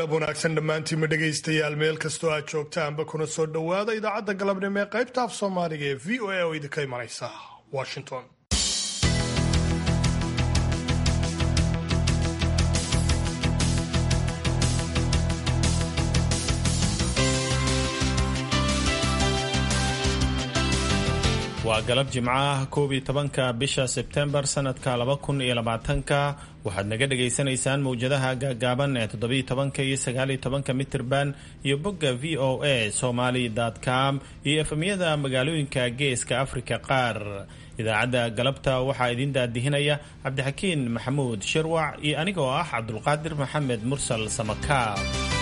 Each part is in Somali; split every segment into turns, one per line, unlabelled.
galab wanaagsan dhammaantiinma dhegaystayaal meel kastoo aad joogtaanba kuna soo dhowaada idaacadda galabnimo ee qaybta af soomaaliga ee v o a oo idinka imanaysa washington
waa galab jimcaha koob iyo tobanka bisha sebtembar sanadka laba kun iyo labaatanka waxaad naga dhagaysanaysaan mowjadaha gaagaaban ee toddobiyo tobanka iyo sagaaliyo tobanka mitirban iyo bogga v o a somaly com iyo efemyada magaalooyinka geeska afrika qaar idaacadda galabta waxaa idin daadihinaya cabdixakiin maxamuud shirwac iyo anigoo ah cabdulqaadir maxamed mursal samakaab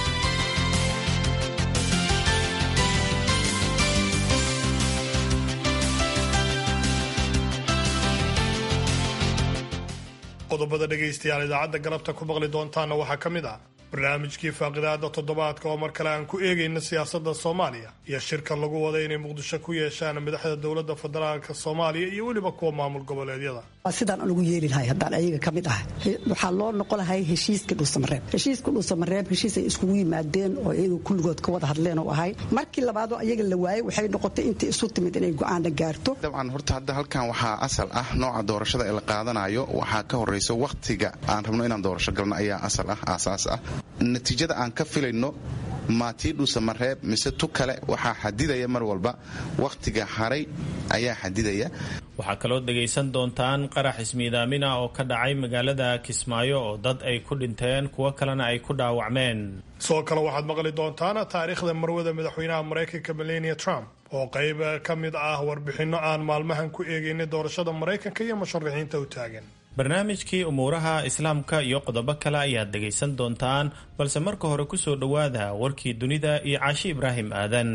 qodobada dhegaystayaal idaacadda galabta ku maqli doontaana waxaa ka mid ah barnaamijkii faaqidaada toddobaadka oo mar kale aan ku eegayna siyaasadda soomaaliya iyo shirka lagu wada inay muqdisho ku yeeshaan madaxda dowladda federaalka soomaaliya iyo weliba kuwa maamul goboleedyada
sidaan anugu yeeli lahay haddaan ayaga ka mid ah waxaa loo noqon lahay heshiiska dhuusamareeb heshiiska dhuusamareeb heshiis ay iskugu yimaadeen oo iyaga kulligood ka wada hadleen oo ahay markii labaadoo ayaga la waayey waxay noqotay inta isu timid inay go-aana gaarto
dabcan horta hadda halkan waxaa asal ah nooca doorashada ee la qaadanayo waxaa ka horrayso wakhtiga aan rabno inaan doorasho galno ayaa asal ah aasaas ah natiijada aan ka filayno maatii dhuusamareeb mise tu kale waxaa xadidaya mar walba wakhtiga haray ayaa xadidaya
waxaa kaloo dhegaysan doontaan qarax ismiidaamina oo ka dhacay magaalada kismaayo oo dad ay ku dhinteen kuwo kalena ay ku dhaawacmeen
sidoo kale waxaad maqli doontaan taariikhda marwada madaxweynaha maraykanka melania trump oo qayb ka mid ah warbixinno aan maalmahan ku eegaynay doorashada maraykanka iyo musharaxiinta u taagan
barnaamijkii umuuraha islaamka iyo qodobo kale ayaad dhegaysan doontaan balse marka hore ku soo dhowaada warkii dunida iyo caashi ibraahim aadan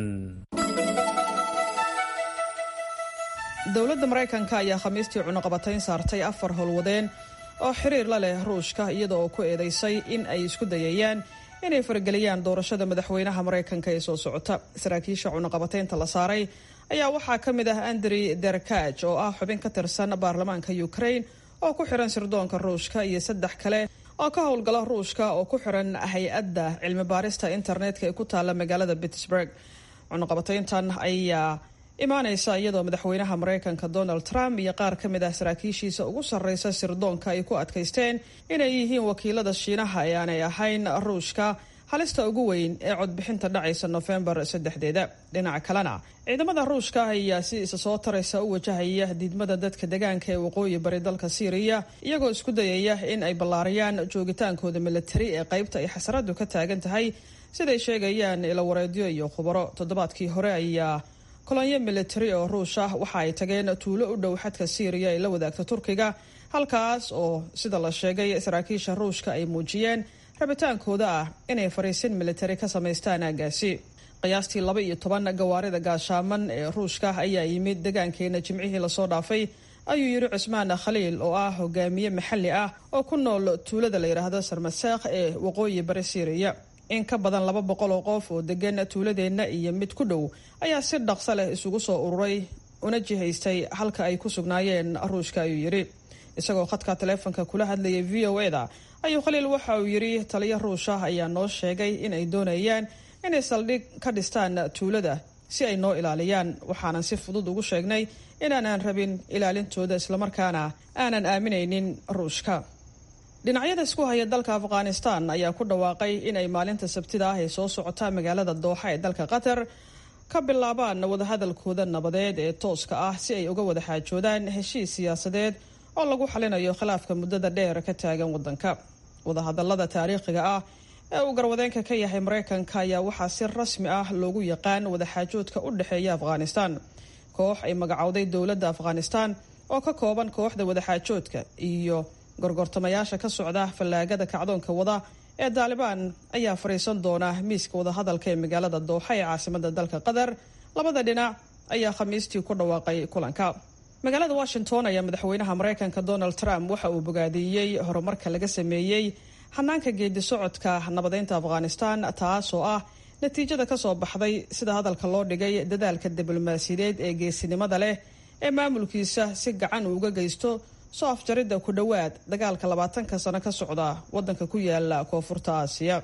dowladda maraykanka ayaa khamiistii cunuqabatayn saartay afar howlwadeen oo xiriir la leh ruushka iyada oo ku eedaysay in ay isku dayayaan inay farageliyaan doorashada madaxweynaha maraykanka ee soo socota saraakiisha cunuqabataynta la saaray ayaa waxaa ka mid ah andrey derkaj oo ah xubin ka tirsan baarlamaanka ukraine oo ku xiran sirdoonka ruushka iyo saddex kale oo ka howlgala ruushka oo ku xiran hay-adda cilmi baarista internetka ee ku taalla magaalada pittsburg cunuqabatayntan ayaa imaanaysa iyadoo madaxweynaha maraykanka donald trump iyo qaar ka mid ah saraakiishiisa ugu sarreysa sirdoonka ay ku adkaysteen inay yihiin wakiilada shiinaha ee aanay ahayn ruushka halista ugu weyn ee codbixinta dhacaysa nofembar saddexdeeda dhinaca kalena ciidamada ruushka ayaa si isa soo taraysa u wajahaya diidmada dadka degaanka ee waqooyi bari dalka syriya iyagoo isku dayaya in ay ballaariyaan joogitaankooda militari ee qaybta ay xasaradu ka taagan tahay siday sheegayaan ilawareedyo iyo khubaro toddobaadkii hore ayaa kolonyo militari oo ruush ah waxa ay tageen tuulo u dhow xadka syriya ay la wadaagta turkiga halkaas oo sida la sheegay saraakiisha ruushka ay muujiyeen rabitaankooda ah inay fariisin militari ka samaystaan aagaasi qiyaastii laba iyo toban gawaarida gaashaaman ee ruushka ayaa yimid degaankeena jimcihii lasoo dhaafay ayuu yidhi cusmaan khaliil oo ah hogaamiye maxalli ah oo ku nool tuulada la yidhaahdo sarmaseekh ee waqooyi bari syriya in ka badan laba boqol oo qof oo degan tuuladeenna iyo mid ku dhow ayaa si dhaqso leh isugu soo ururay una jihaystay halka ay ku sugnaayeen ruushka ayuu yidhi isagoo khadka taleefonka kula hadlayay v o e da ayuu khaliil waxa uu yidhi taliyo ruusha ayaa noo sheegay in ay doonayaan inay saldhig ka dhistaan tuulada si ay noo ilaaliyaan waxaanan si fudud ugu sheegnay inaanaan rabin ilaalintooda islamarkaana aanan aaminaynin ruushka dhinacyada isku haya dalka afghanistan ayaa ku dhawaaqay in ay maalinta sabtida ah ee soo socota magaalada dooxa ee dalka qatar ka bilaabaan wadahadalkooda nabadeed ee tooska ah si ay uga wada xaajoodaan heshiis siyaasadeed oo lagu xalinayo khilaafka muddada dheer ka taagan wadanka wadahadalada taariikhiga ah ee uu garwadeenka ka yahay maraykanka ayaa waxaa si rasmi ah loogu yaqaan wadaxaajoodka u dhexeeya afghanistan koox ay magacowday dowladda afghanistan oo ka kooban kooxda wadaxaajoodka iyo gorgortamayaasha ka socda fallaagada kacdoonka wada ee daalibaan ayaa fadhiisan doona miiska wadahadalka ee magaalada dooxa ee caasimada dalka qatar labada dhinac ayaa khamiistii ku dhawaaqay kulanka magaalada washington ayaa madaxweynaha maraykanka donald trump waxa uu bogaadiiyey horumarka laga sameeyey hanaanka geedi socodka nabadeynta afghanistan taasoo ah natiijada ka soo baxday sida hadalka loo dhigay dadaalka diblomaasiyadeed ee geesinimada leh ee maamulkiisa si gacan uu uga geysto soo afjaridda ku dhowaad dagaalka labaatanka sano ka socda wadanka ku yaala koonfurta aasiya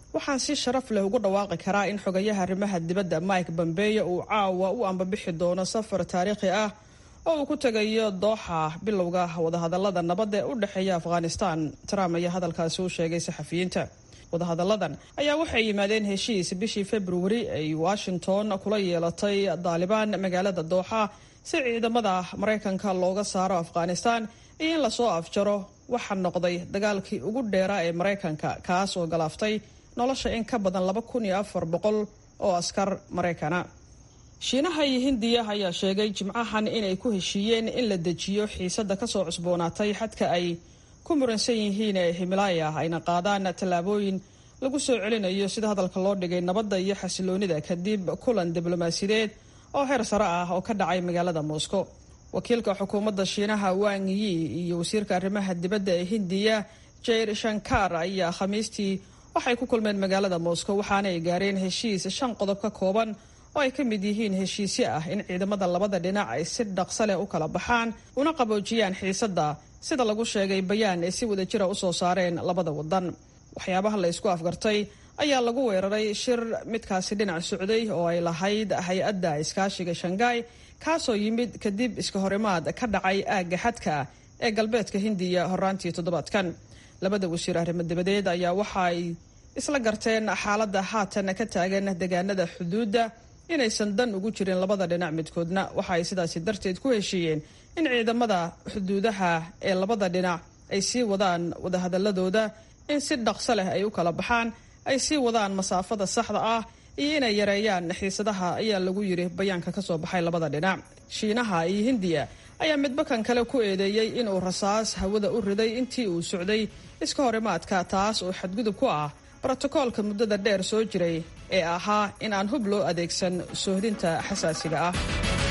waxaan si sharaf leh ugu dhawaaqi karaa in xogayaha arrimaha dibadda mike bambeyo uu caawa u ambabixi doono safar taariikhi ah oo uu ku tegayo dooxa bilowga wadahadalada nabadda ee u dhexeeya afghanistan trump ayaa hadalkaasi u sheegay saxafiyiinta wadahadalladan ayaa waxay yimaadeen heshiis bishii februari ay washington kula yeelatay daalibaan magaalada dooxa si ciidamada maraykanka looga saaro afghanistan iyo in lasoo afjaro waxaa noqday dagaalkii ugu dheeraa ee maraykanka kaas oo galaaftay nolosha in ka badan laba kun iyo afar boqol oo askar maraykana shiinaha iyo hindiya ayaa sheegay jimcahan inay ku heshiiyeen in la dejiyo xiisada kasoo cusboonaatay xadka ay ku muransan yihiin ee himalaaya ayna qaadaan tallaabooyin lagu soo celinayo sida hadalka loo dhigay nabadda iyo xasiloonida kadib kulan diblomaasiyadeed oo heer sare ah oo ka dhacay magaalada moscow wakiilka xukuumadda shiinaha wang yi iyo wasiirka arrimaha dibadda ee hindiya jair shankar ayaa khamiistii waxay ku kulmeen magaalada moscow waxaana ay gaareen heshiis shan qodob ka kooban oo ay ka mid yihiin heshiisyo ah in ciidamada labada dhinac ay si dhaqso leh u kala baxaan una qaboojiyaan xiisadda sida lagu sheegay bayaan ay si wadajira u soo saareen labada wadan waxyaabaha la isku afgartay ayaa lagu weeraray shir midkaasi dhinac socday oo ay lahayd hay-adda iskaashiga shanghai kaasoo yimid kadib iska horimaad ka dhacay aagga xadka ee galbeedka hindiya horaantii toddobaadkan labada wasiir arrimo dibadeed ayaa waxa ay isla garteen xaaladda haatan ka taagan deegaanada xuduudda inaysan dan ugu jirin labada dhinac midkoodna waxa ay sidaasi darteed ku heshiiyeen in ciidamada xuduudaha ee labada dhinac ay sii wadaan wadahadaladooda in si dhaqso leh ay u kala baxaan ay sii wadaan masaafada saxda ah iyo inay yareeyaan xiisadaha ayaa lagu yiri bayaanka ka soo baxay labada dhinac shiinaha iyo hindiya ayaa midba kan kale ku eedeeyey inuu rasaas hawada u riday intii uu socday iska horimaadka taas oo xadgudub ku ah brotokoolka muddada dheer soo jiray ee ahaa in aan hub loo adeegsan soohdinta xasaasiga ah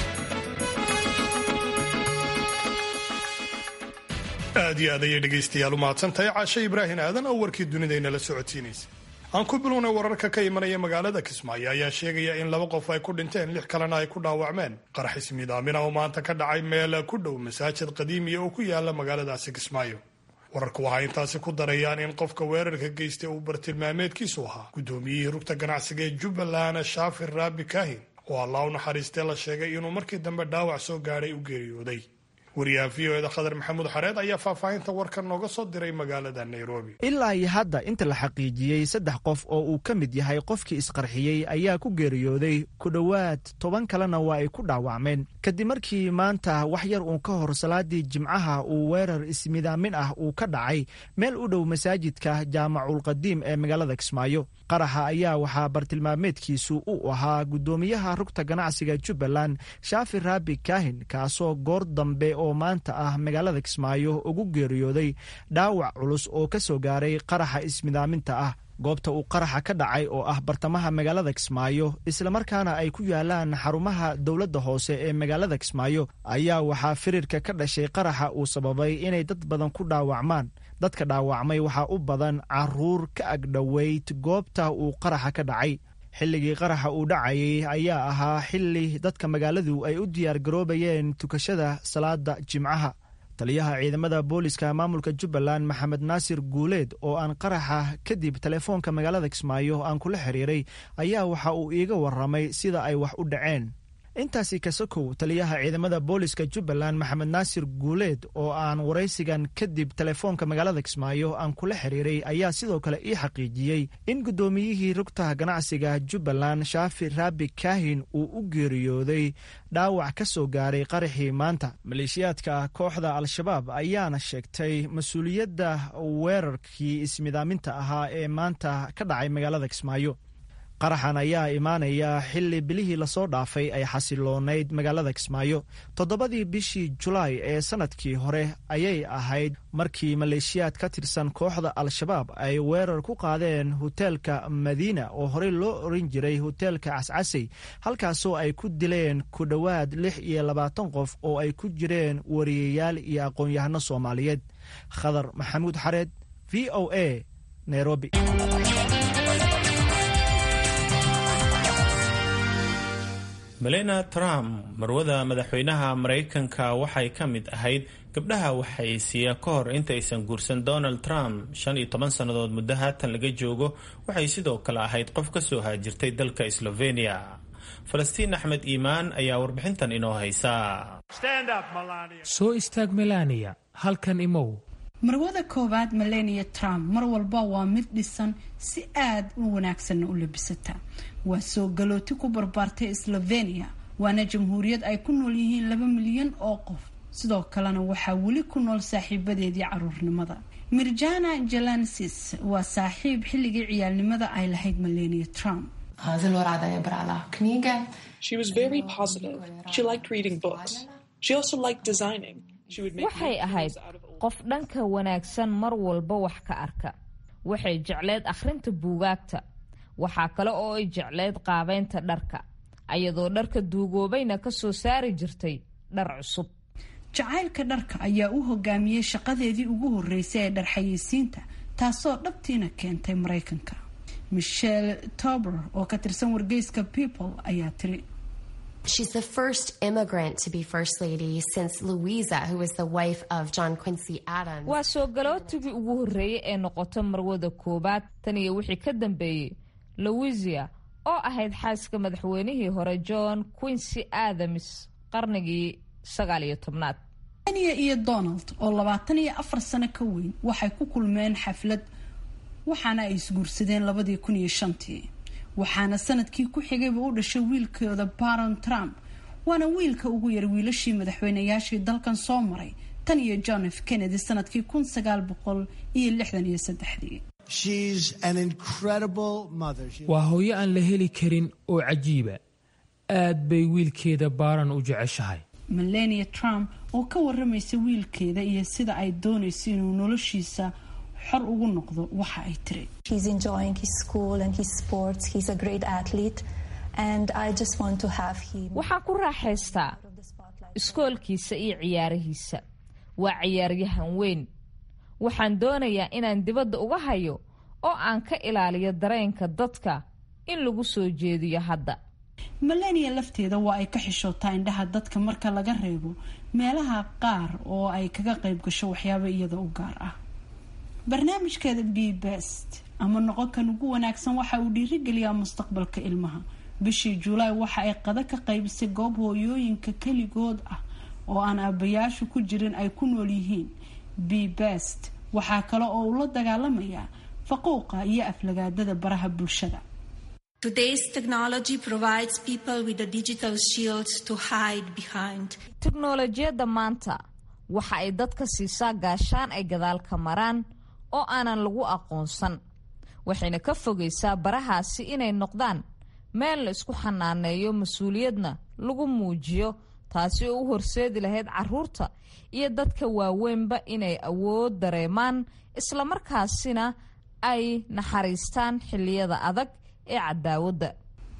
aad iyo aad ayay dhegaystayaal u mahadsantahay caashe ibraahin aadan oo warkii dunidaynala socotiinaysa aan ku bilownay wararka ka imanaya magaalada kismaayo ayaa sheegaya in laba qof ay ku dhinteen lix kalena ay ku dhaawacmeen qarax ismiidaamina oo maanta ka dhacay meel ku dhow masaajid qadiimiya oo ku yaala magaaladaasi kismaayo wararku waxay intaasi ku darayaan in qofka weerarka geystay uu bartilmaameedkiisu ahaa guddoomiyihii rugta ganacsiga ee jubbaland shaafir raabi kahin oo allah u naxariistee la sheegay inuu markii dambe dhaawac soo gaadhay u geeriyooday wariyaha v o eda khadar maxamuud xareed ayaa faahfaahinta warkan nooga soo diray magaalada nairobi
ilaa iyo hadda inta la xaqiijiyey saddex qof oo uu ka mid yahay qofkii isqarxiyey ayaa ku geeriyooday ku dhowaad toban kalena waa ay ku dhaawacmeen kadib markii maanta wax yar uun ka hor salaadii jimcaha uu weerar ismidaamin ah uu ka dhacay meel u dhow masaajidka jaamaculqadiim ee magaalada kismaayo qaraxa ayaa waxaa bartilmaameedkiisu u ahaa guddoomiyaha rugta ganacsiga jubbaland shaafi raabi kahin kaasoo goor dambe oo maanta ah magaalada kismaayo ugu geeriyooday dhaawac culus oo ka soo gaaray qaraxa ismidaaminta ah goobta uu qaraxa ka dhacay oo ah bartamaha magaalada kismaayo islamarkaana ay ku yaalaan xarumaha dowladda hoose ee magaalada kismaayo ayaa waxaa firirka ka dhashay qaraxa uu sababay inay dad badan ku dhaawacmaan dadka dhaawacmay waxaa u badan caruur ka agdhoweyd goobta uu qaraxa ka dhacay xilligii qaraxa uu dhacayay ayaa ahaa xilli dadka magaaladu ay u diyaargaroobayeen tukashada salaada jimcaha taliyaha ciidamada booliska maamulka jubbaland maxamed naasir guuleed oo aan qaraxa kadib telefoonka magaalada kismaayo aan kula xiriiray ayaa waxa uu iiga warramay sida ay wax u dhaceen intaasi kasakow taliyaha ciidamada booliska jubbaland maxamed naasir guuleed oo aan waraysigan kadib telefoonka magaalada kismaayo aan kula xiriiray ayaa sidoo kale ii xaqiijiyey in guddoomiyihii rugta ganacsiga jubbaland shaafi raabi kahin uu u geeriyooday dhaawac ka soo gaaray qaraxii maanta maleeshiyaadka kooxda al-shabaab ayaana sheegtay mas-uuliyadda weerarkii ismidaaminta ahaa ee maanta ka dhacay magaalada kismaayo qaraxan ayaa imaanaya xilli bilihii lasoo dhaafay ay xasiloonayd magaalada kismaayo toddobadii bishii julaay ee sannadkii hore ayay ahayd markii maleeshiyaad ka tirsan kooxda al-shabaab ay weerar ku qaadeen hoteelka madiina oo horey loo oran jiray hoteelka cascasey halkaasoo ay ku dileen ku dhowaad lix iyo labaatan qof oo ay ku jireen wariyayaal iyo aqoon-yahano soomaaliyeed khadar maxamuud xareed v o a nairobi
melena trump marwada madaxweynaha maraykanka waxay ka mid ahayd gabdhaha waxaysiiya ka hor intaysan guursan donald trump shan iyo toban sannadood muddo haatan laga joogo waxay sidoo kale ahayd qof ka soo haajirtay dalka slovenia falastiin axmed iimaan ayaa warbixintan inoo haysa
soo istaag melania halkan imow
marwada koowaad melania trump mar walba waa mid dhisan si aad u wanaagsanna u labisata waa soo galooti ku barbaartay slovenia waana jamhuuriyad ay ku nool yihiin laba milyan oo qof sidoo kalena waxaa weli ku nool saaxiibadeedii caruurnimada mirjana jalansis waa saaxiib xilligii ciyaalnimada ay lahayd melania trump
waxay ahayd qof dhanka wanaagsan mar walba wax ka arka waxay jecleed akhrinta buugaagta waxaa kale oo ay jecleyd qaabeynta dharka ayadoo dharka duugoobayna ka soo saari jirtay dhar cusub
jacaylka dharka ayaa u hogaamiyey shaqadeedii ugu horeysay ee dharxayeysiinta taasoo dhabtiina keentay maraykanka michelle tober oo ka tirsan wargeyska people ayaa tiri
She's the first immigrant to be First Lady since Louisa, who was the wife of John Quincy Adams.
waa soo galootigii ugu horreeyey ee noqota marwada koowaad tan iyo wixii ka dambeeyey louisia oo ahayd xaaska madaxweynihii hore john quincy adams qarnigii sagaal iyo tobnaad
ania iyo donald oo labaatan iyo afar sano ka weyn waxay ku kulmeen xaflad waxaana ay isguursadeen labadii kun iyo shantii waxaana sanadkii ku xigayba u dhashay wiilkooda baron trump waana wiilka ugu yar wiilashii madaxweynayaashii dalkan soo maray tan iyo john f kennedy sanadkii kun sagaal boqol iyo lixdan iyo saddexdii
waa hooyo aan la heli karin oo cajiiba aad bay wiilkeeda baaran u jeceshahay
melania trump oo ka waramaysa wiilkeeda iyo sida ay doonayso inuu noloshiisa xor ugu noqdo waxa ay tiri
waxaan ku raaxaystaa iskoolkiisa iyo ciyaarihiisa waa ciyaaryahan weyn waxaan doonayaa inaan dibadda uga hayo oo aan ka ilaaliyo dareenka dadka in lagu soo jeediyo hadda
melania lafteeda waa ay ka xishootaa indhaha dadka marka laga reebo meelaha qaar oo ay kaga qayb gasho waxyaaba iyada u gaar ah barnaamijkeeda b best ama noqonkan ugu wanaagsan waxa uu dhiirigeliyaa mustaqbalka ilmaha bishii julaay waxa ay qada ka qaybisay goob hooyooyinka keligood ah oo aan aabayaashu ku jirin ay ku nool yihiin b best waxaa kale oo uu la dagaalamayaa faquuqa iyo aflagaadada baraha bulshada
teknolojiyadda maanta waxa ay dadka siisaa gaashaan ay gadaal ka maraan oo aanan lagu aqoonsan waxayna ka fogaysaa barahaasi inay noqdaan meel la isku xanaaneeyo mas-uuliyadna lagu muujiyo taasi oo u horseedi lahayd caruurta iyo dadka waaweynba inay awood dareemaan islamarkaasina ay naxariistaan xilliyada adag ee cadaawadda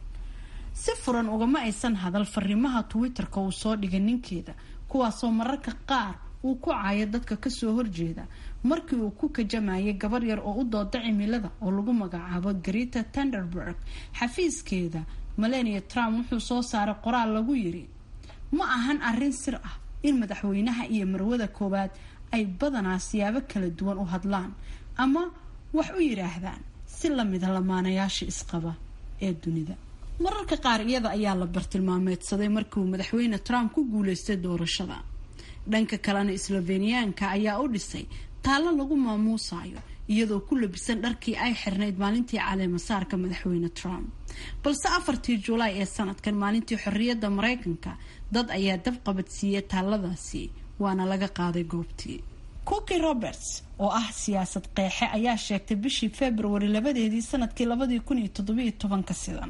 si furan ugama aysan hadal fariimaha twitter-ka uu soo dhigay ninkeeda kuwaasoo mararka qaar uu ku caayo dadka kasoo horjeeda markii uu ku kajamayay gabar yar oo u dooda cimilada oo lagu magacaabo greta tenderberg xafiiskeeda melania trump wuxuu soo saaray qoraal lagu yiri ma ahan arrin sir ah in madaxweynaha iyo marwada koowaad ay badanaa siyaabo kala duwan u hadlaan ama wax u yidhaahdaan si lamida lamaanayaasha isqaba ee dunida mararka qaar iyada ayaa la bartilmaameedsaday markii uu madaxweyne trump ku guuleystay doorashada dhanka kalena sloveniyaanka ayaa u dhisay taallo lagu maamuusayo iyadoo ku labisan dharkii ay xirnayd maalintii caleemasaarka madaxweyne trump balse afartii julaay ee sanadkan maalintii xorriyadda maraykanka dad ayaa dab qabadsiiyey taalladaasi waana laga qaaday goobtii cooki roberts oo ah siyaasad qeexe ayaa sheegtay bishii february labadeedii sanadkii labadii kun iyo toddobiyo tobanka sidan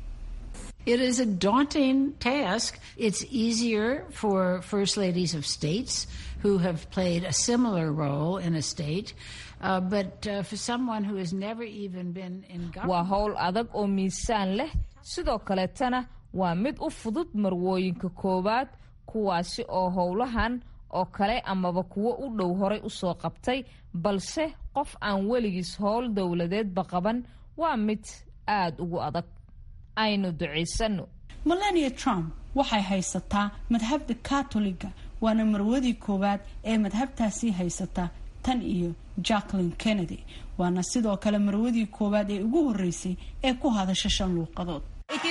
It is a daunting task. It's easier for first ladies of states who have played a similar role in a state, uh, but uh, for someone who has never even been in
waa
government.
howl adag oo miisaan leh sidoo kaleetana waa mid u fudud marwooyinka koowaad kuwaasi oo howlahan oo kale amaba kuwo u dhow horay usoo qabtay balse qof aan weligiis howl dowladeedba qaban waa mid aada ugu adag aynu ducaysano
melania trump waxay haysataa madhabda katoliga waana marwadii koowaad ee madhabtaasi haysata tan iyo jacklin kennedy waana sidoo kale marwadii koowaad ee ugu horeysay ee ku hadasha shan luuqadood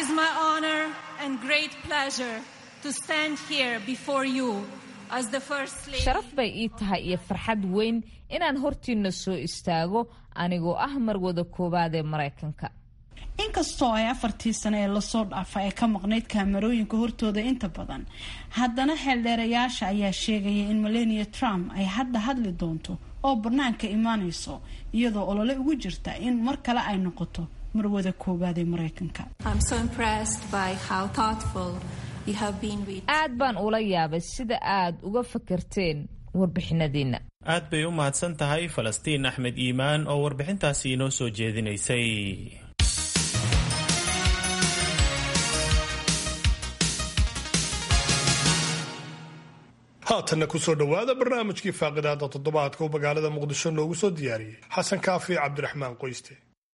sharaf bay ii tahay iyo farxad weyn inaan hortiina soo istaago anigoo ah marwada koowaad ee maraykanka
inkastoo ay afartii sano ee lasoo dhaafa ee ka maqnayd kaamarooyinka hortooda inta badan haddana xeeldheerayaasha ayaa sheegaya in melania trump ay hadda hadli doonto oo banaanka imaanayso iyadoo olole ugu jirta in mar kale ay noqoto marwada koowaad ee maraykanka
aad baan ula yaabay sida aad uga fakarteen warbixinadiina
aad bay u mahadsan tahay falastiin axmed iimaan oo warbixintaasi inoo soo jeedinaysay
haatanna kusoo dhowaada barnaamijkii faaqidaada toddobaadka uu magaalada muqdisho noogu soo diyaariyey xasan kaafi cabdiraxmaan qoyste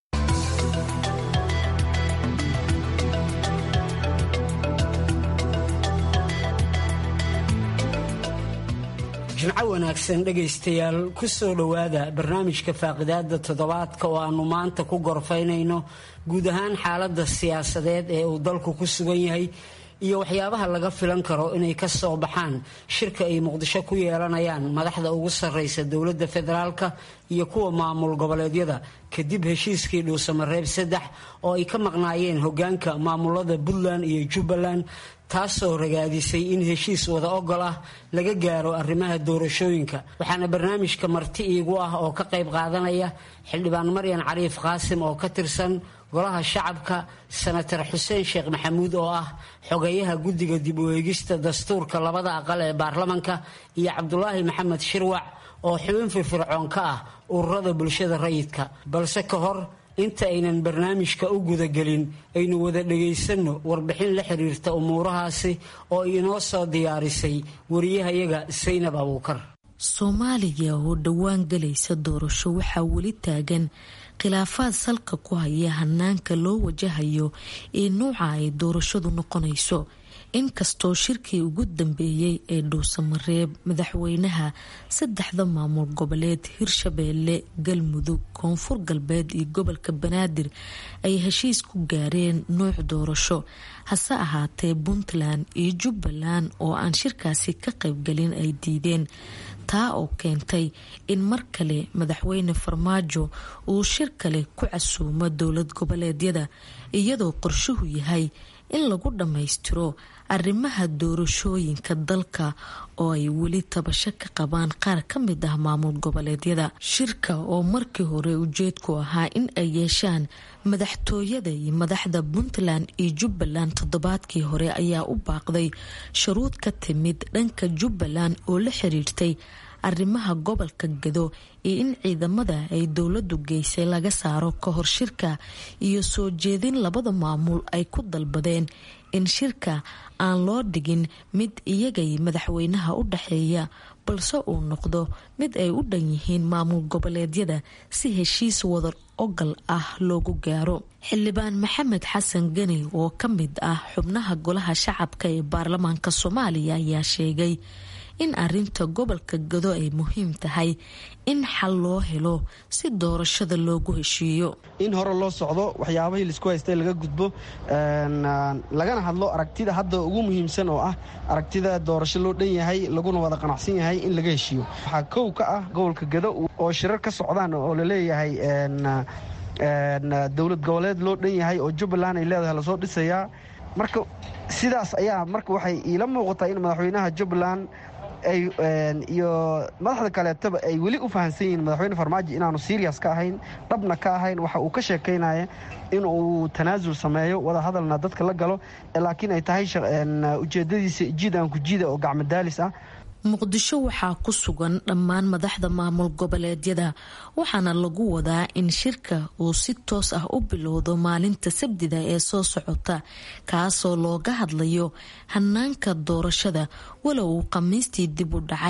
jimco wanaagsan dhegaystayaal ku soo dhowaada barnaamijka faaqidaada toddobaadka oo aannu maanta ku gorfaynayno guud ahaan xaaladda siyaasadeed ee uu dalku ku sugan yahay iyo waxyaabaha laga filan karo inay ka soo baxaan shirka ay muqdisho ku yeelanayaan madaxda ugu sarraysa dowladda federaalka iyo kuwa maamul goboleedyada kadib heshiiskii dhuusamareeb saddex oo ay ka maqnaayeen hogaanka maamulada puntland iyo jubbaland taasoo ragaadisay in heshiis wada ogol ah laga gaaro arrimaha doorashooyinka waxaana barnaamijka marti iigu ah oo ka qayb qaadanaya xildhibaan maryan cariif qaasim oo ka tirsan golaha shacabka senatar xuseen sheekh maxamuud oo ah xogeyaha guddiga dib u eegista dastuurka labada aqal ee baarlamanka iyo cabdulaahi maxamed shirwac oo xubin firfircoon ka ah ururada bulshada rayidka balse ka hor inta aynan barnaamijka u gudagelin aynu wada dhagaysanno warbixin la xiriirta umuurahaasi oo inoo soo diyaarisay wariyahayaga saynab abuukar
soomaaliya oo dhowaan galaysa doorasho waxaa weli taagan khilaafaad salka ku haya hanaanka loo wajahayo ee nuuca ay doorashadu noqonayso inkastoo shirkii ugu dambeeyey ee dhuusamareeb madaxweynaha saddexda maamul goboleed hirshabeelle galmudug koonfur galbeed iyo gobolka banaadir ay heshiis ku gaareen nuuc doorasho hase ahaatee puntland iyo jubbaland oo aan shirkaasi ka qaybgalin ay diideen taa oo keentay in mar kale madaxweyne farmaajo uu shir kale ku casuumo dowlad goboleedyada iyadoo qorshuhu yahay in lagu dhammaystiro arrimaha doorashooyinka dalka oo ay weli tabasho ka qabaan qaar ka mid ah maamul goboleedyada shirka oo markii hore ujeedku ahaa in ay yeeshaan madaxtooyada iyo madaxda puntland iyo jubbaland toddobaadkii hore ayaa u baaqday shuruud ka timid dhanka jubbaland oo la xiriirtay arrimaha gobolka gado iyo in ciidamada ay dowladu geysay laga saaro ka hor shirka iyo soo jeedin labada maamul ay ku dalbadeen in shirka aan loo dhigin mid iyagay madaxweynaha u dhaxeeya balse uu noqdo mid ay u dhan yihiin maamul goboleedyada si heshiis wadar ogal ah loogu gaaro xildhibaan maxamed xasan geni oo ka mid ah xubnaha golaha shacabka ee baarlamaanka soomaaliya ayaa sheegay in arinta gobolka gado ay muhiim tahay in xal loo helo si doorashada loogu heshiiyo
in hore loo socdo waxyaabahii laisku haystay laga gudbo lagana hadlo aragtida hadda ugu muhiimsan oo ah aragtida doorasho loo dhan yahay laguna wada qanacsan yahay in laga heshiiyo waxaa kow ka ah gobolka gado oo shirar ka socdaan oo laleeyahay dowlad goboleed loo dhan yahay oo jubbaland ay leedahay lasoo dhisayaa marka sidaas ayaa marka waxay iila muuqataa in madaxweynaha jubbaland iyo madaxda kaleetaba ay weli u fahamsan yihiin madaxweyne farmaajo inaanu serias ka ahayn dhabna ka ahayn waxa uu ka sheekaynaya in uu tanaasul sameeyo wada hadalna dadka la galo laakiin ay tahay ujeedadiisa jiid aan ku jiida oo gacmadaalis ah
muqdisho waxaa ku sugan dhammaan madaxda maamul goboleedyada waxaana lagu wadaa in shirka uu si toos ah u bilowdo maalinta sabdida ee soo socota kaasoo looga hadlayo hanaanka doorashada walow uu khamiistii dib u dhacay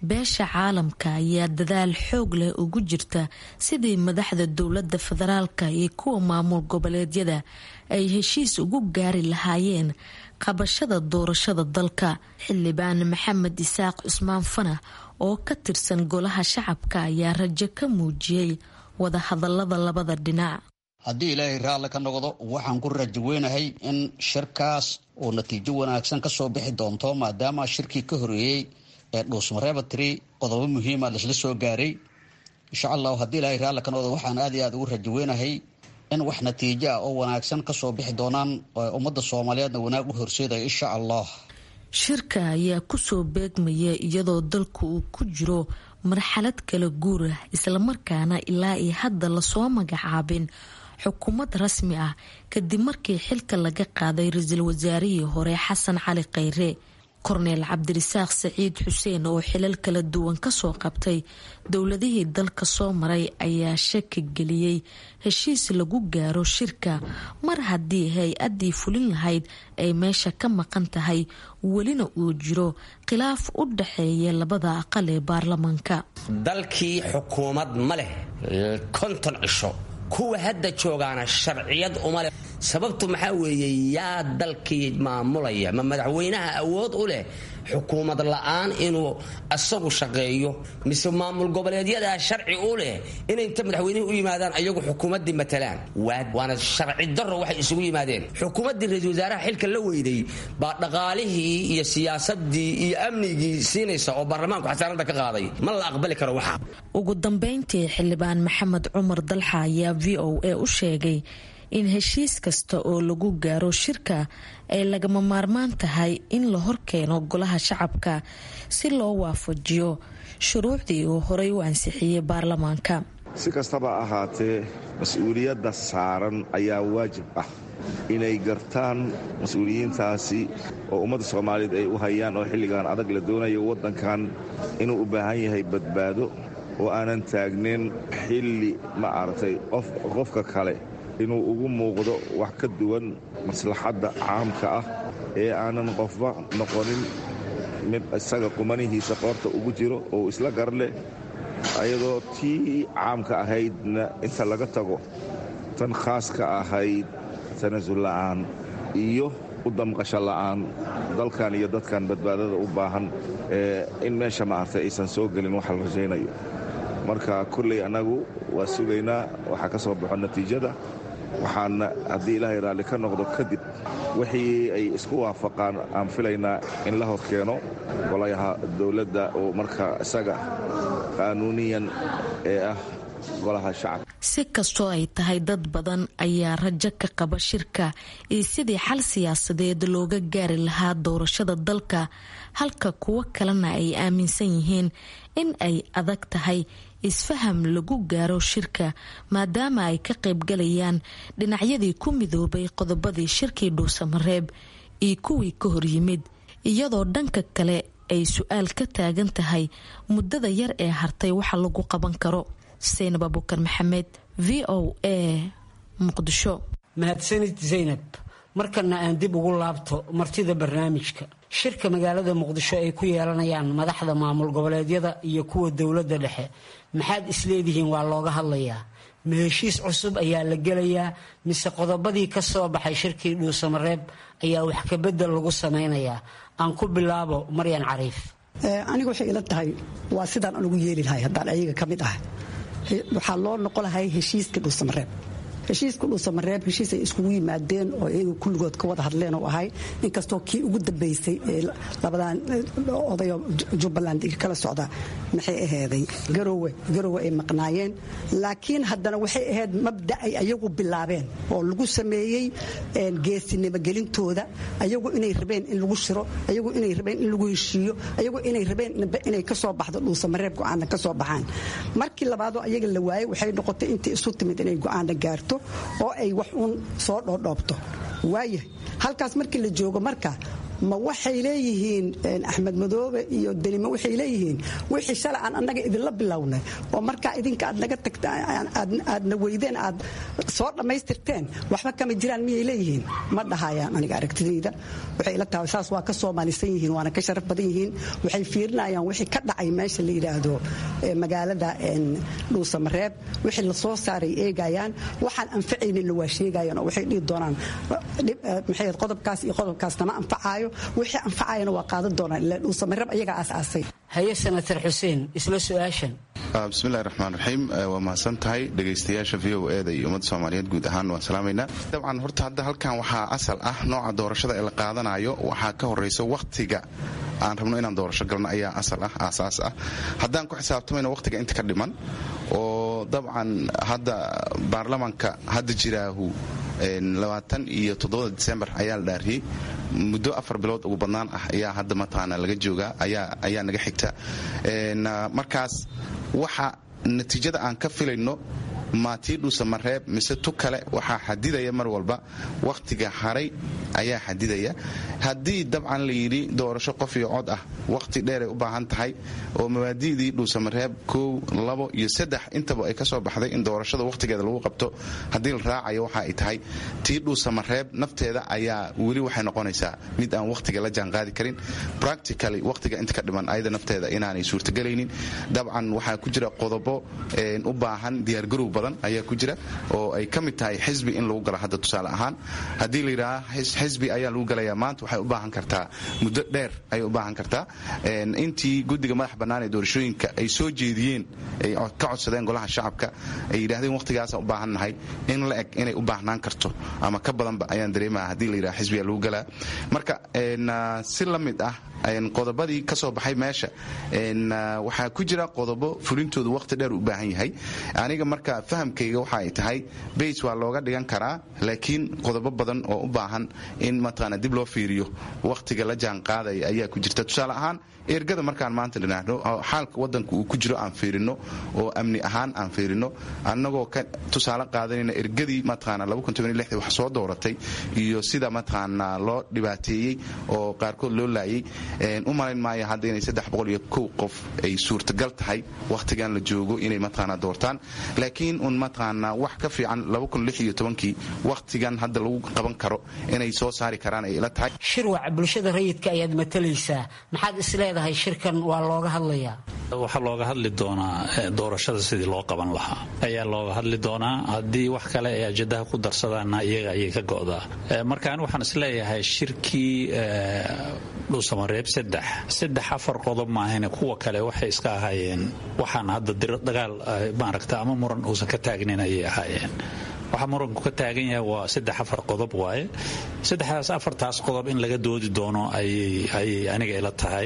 beesha caalamka ayaa dadaal xoog leh ugu jirta sidii madaxda dowladda federaalka iyo kuwa maamul goboleedyada ay heshiis ugu gaari lahaayeen qabashada doorashada dalka xildhibaan maxamed isaaq cusmaan fanax oo ka tirsan golaha shacabka ayaa rajo ka muujiyey wadahadalada labada dhinac
haddii ilaahay raalli ka noqdo waxaan ku rajo weynahay in shirkaas uu natiijo wanaagsan kasoo bixi doonto maadaama shirkii ka horeeyey ee dhuusmarebatri qodobo muhiima laisla soo gaaray insha allahu haddii ilaahay raalli ka noqdo waxaan aad iyo aad ugu rajo weynahay in wax natiijo ah oo wanaagsan kasoo bixi doonaan ummadda soomaaliyeedna wanaag u horseedaya insha allah
shirka ayaa kusoo beegmaya iyadoo dalku uu ku jiro marxalad kala guur ah islamarkaana ilaa iyo hadda lasoo magacaabin xukuumad rasmi ah kadib markii xilka laga qaaday ra-iisul wasaarihii hore xasan cali khayre korneel cabdirisaaq saciid xuseen oo xilal kala duwan kasoo qabtay dowladihii dalka soo maray ayaa shaki geliyey heshiis lagu gaaro shirka mar haddii hay-addii fulin lahayd ay meesha ka maqan tahay welina uu jiro khilaaf u dhaxeeya labada aqal ee baarlamaanka
dalkii xukuumad ma leh konton cisho kuwa hadda joogaana sharciyad uma leh sababtu maxaa weeye yaa dalkii maamulaya ma madaxweynaha awood u leh xukuumad la-aan inuu asagu shaqeeyo mise maamul goboleedyadaa sharci u leh inay inta madaxweynihii u yimaadaan ayagu xukuumaddii matalaan waana sharci daro waxay isugu yimaadeen xukuumaddii ra-iisul wasaaraha xilka la weyday baa dhaqaalihii iyo siyaasadii iyo amnigii siinaysa oo baarlamaanku xasaanada ka qaaday ma la aqbali karo waxa
ugu dambeyntii xildhibaan maxamed cumar dalxa ayaa v o a u sheegay in heshiis kasta oo lagu gaaro shirka ay lagama maarmaan tahay in la horkeeno golaha shacabka si loo waafajiyo shuruucdii uu horey u ansixiyey baarlamaanka
si kastaba ahaatee mas-uuliyadda saaran ayaa waajib ah inay gartaan mas-uuliyiintaasi oo ummadda soomaaliyeed ay u hayaan oo xilligan adag la doonayo waddankan inuu u baahan yahay badbaado oo aanan taagnin xilli ma aragtay qofka kale inuu ugu muuqdo wax ka duwan maslaxadda caamka ah ee aanan qofba noqonin mid isaga qumanihiisa qoorta ugu jiro oo isla gar leh ayadoo tii caamka ahaydna inta laga tago tan khaaska ahayd tanasul la'aan iyo u damqasho la'aan dalkan iyo dadkan badbaadada u baahan in meesha maartay aysan soo gelin waxa la rajaynayo marka kulley annagu waa sugaynaa waxaa ka soo baxo natiijada waxaana haddii ilaahay raalli ka noqdo kadib wixii ay isku waafaqaan aan filaynaa in la hor keeno golayaha dowladda oo marka isaga qaanuuniyan ee ah golaha shacabka
si kastoo ay tahay dad badan ayaa rajo ka qaba shirka iyo sidii xal siyaasadeed looga gaari lahaa doorashada dalka halka kuwo kalena ay aaminsan yihiin in ay adag tahay isfaham lagu gaaro shirka maadaama ay ka qaybgalayaan dhinacyadii ku midoobay qodobadii shirkii dhuusamareeb iyo kuwii ka horyimid iyadoo dhanka kale ay su-aal ka taagan tahay muddada yar ee hartay waxa lagu qaban karo seynab abukar maxamed v o a muqdisho
mahadsanid zaynab markana aan dib ugu laabto martida barnaamijka shirka magaalada muqdisho ay ku yeelanayaan madaxda maamul goboleedyada iyo kuwa dowladda dhexe maxaad isleedihiin waa looga hadlayaa ma heshiis cusub ayaa la gelayaa mise qodobadii ka soo baxay shirkii dhuusamareeb ayaa wax kabedel lagu samaynayaa aan ku bilaabo maryan cariif
aniga waxay ila tahay waa sidaan anugu yeeli lahay haddaan ayaga ka mid ah waxaa loo noqon lahay heshiiska dhuusamareeb heshiiska dhuusamareeb heshiis ay iskugu yimaadeen oo iyaga kulligood ka wada hadleen oo ahay inkastoo kii ugu dambaysay ee labadan odayo jubbaland kala socda maxay aheyday garowe garowe ay maqnaayeen laakiin haddana waxay ahayd mabda ay ayagu bilaabeen oo lagu sameeyey geesinimo gelintooda ayagu inay rabeen in lagu shiro ayagu inay rabeen in lagu heshiiyo ayagu inay rabeen inay kasoo baxdo dhuusamareeb go-aana kasoo baxaan markii labaadoo ayaga la waayey waxay noqotay intii isu timid inay go-aana gaarto oo ay wax uun soo dhoodhoobto waayahay halkaas markii la joogo marka ma waxay leeyihiin axmed madoobe iyo denimo waxay leeyihiin wixii shalay aan annaga idinla bilownay oo markaa idinka aad naga tagta aadna weydeen aad soo dhammaystirteen waxba kama jiraan miyay leeyihiin ma dhahayaan aniga aragtidayda waxay ila tahay saas waa ka soomaalisan yihiin waana ka sharaf badan yihiin waxay fiirinayaan wixii ka dhacay meesha la yidhaahdo magaalada dhuusamareeb wixii la soo saaray eegayaan waxaan anfacayninna waa sheegayaan oo waxay dhihi doonaan maxay qodobkaas iyo qodobkaas nama anfacaayo wixii anfacayana waa qaadan doonaan ilaa dhuusamareeb ayagaa aasaasay
haye senator xuseen isla su-aashan
bismillahi raxmaan raxiim waa mahadsan tahay dhegaystayaasha v o eda iyo ummadda soomaaliyeed guud ahaan waan salaamaynaa dabcan horta hadda halkan waxaa asal ah nooca doorashada ee la qaadanayo waxaa ka horaysa wakhtiga aan rabno inaan doorasho galno ayaa asal ah aasaas ah haddaan ku xisaabtamayno wakhtiga inta ka dhiman oo dabcan hadda baarlamaanka hadda jiraahu labaatan iyo toddobada disembar ayaa la dhaariyey muddo afar bilood ugu badnaan ah ayaa hadda mataqaana laga joogaa ayaa naga xigta markaas waxa natiijada aan ka filayno maatii dhuusamareeb mise tu kale waxaa xadidaya mar walba wakhtiga haray ayaa xadidaya haddii dabcan la yidhi doorasho qof iyo cod ah wakhti dheeray u baahan tahay oo mabaadi'dii dhuusamareeb kow labo iyo saddex intaba ay ka soo baxday in doorashada wakhtigeeda lagu qabto haddii la raacayo waxa ay tahay tii dhuusamareeb nafteeda ayaa weli waxay noqonaysaa mid aan wakhtiga la jaanqaadi karin practically wakhtiga inta ka dhiman ayada nafteeda inaanay suurtagelaynin dabcan waxaa ku jira qodobo u baahan diyaargarow badan ayaa ku jira oo ay ka mid tahay xisbi in lagu galo hadda tusaale ahaan haddii la yidhaaha xisbi ayaa lagu galayaa maanta waxay u baahan kartaa muddo dheer ayay u baahan kartaa intii guddiga madax bannaan ee doorashooyinka ay soo jeediyeen ay ka codsadeen golaha shacabka ay yidhahdeen wakhtigaasaan u baahannahay in la eg inay u baahnaan karto ama ka badanba ayaan dareemaha haddii la yidhaha xisbiga lagu galaa marka si la mid ah qodobadii ka soo baxay meesha waxaa ku jira qodobo fulintoodu wakhti dheer u baahan yahay aniga marka fahamkayga waxa ay tahay bays waa looga dhigan karaa laakiin qodobo badan oo u baahan in mataqaana dib loo fiiriyo wakhtiga la jaan qaadaya ayaa ku jirta tusaale ahaan ergada markaan maanta dhinaahno xaalka wadanka uu ku jiro aan fiirino oo amni ahaan aan fiirino annagoo ka tusaale qaadanayna ergadii mataqaana wax soo dooratay iyo sida mataqaana loo dhibaateeyey oo qaarkood loo laayay u malayn maayo hadda inay saddex boqol iyo kow qof ay suurtagal tahay wakhtigan la joogo inay mataqaana doortaan laakiin un mataqaana wax ka fiican kii wakhtigan hadda lagu qaban karo inay soo saari karaan ay ila tahay
shirwac bulshada rayidka ayaad matalaysaa maxaad isleedahay shirkan waa looga hadlayaa
waxaa looga hadli doonaa doorashada sidii loo qaban lahaa ayaa looga hadli doonaa haddii wax kale ay ajadaha ku darsadaanna iyaga ayay ka go'daa marka ani waxaan isleeyahay shirkii dhuusamareeb saddex saddex afar qodob maahane kuwa kale waxay iska ahaayeen waxaan hadda dagaal maaragta ama muran uusan ka taagnayn ayay ahaayeen waxaa muranku ka taagan yahay waa saddex afar qodob waaye saddexdaas afartaas qodob in laga doodi doono ayay aniga ila tahay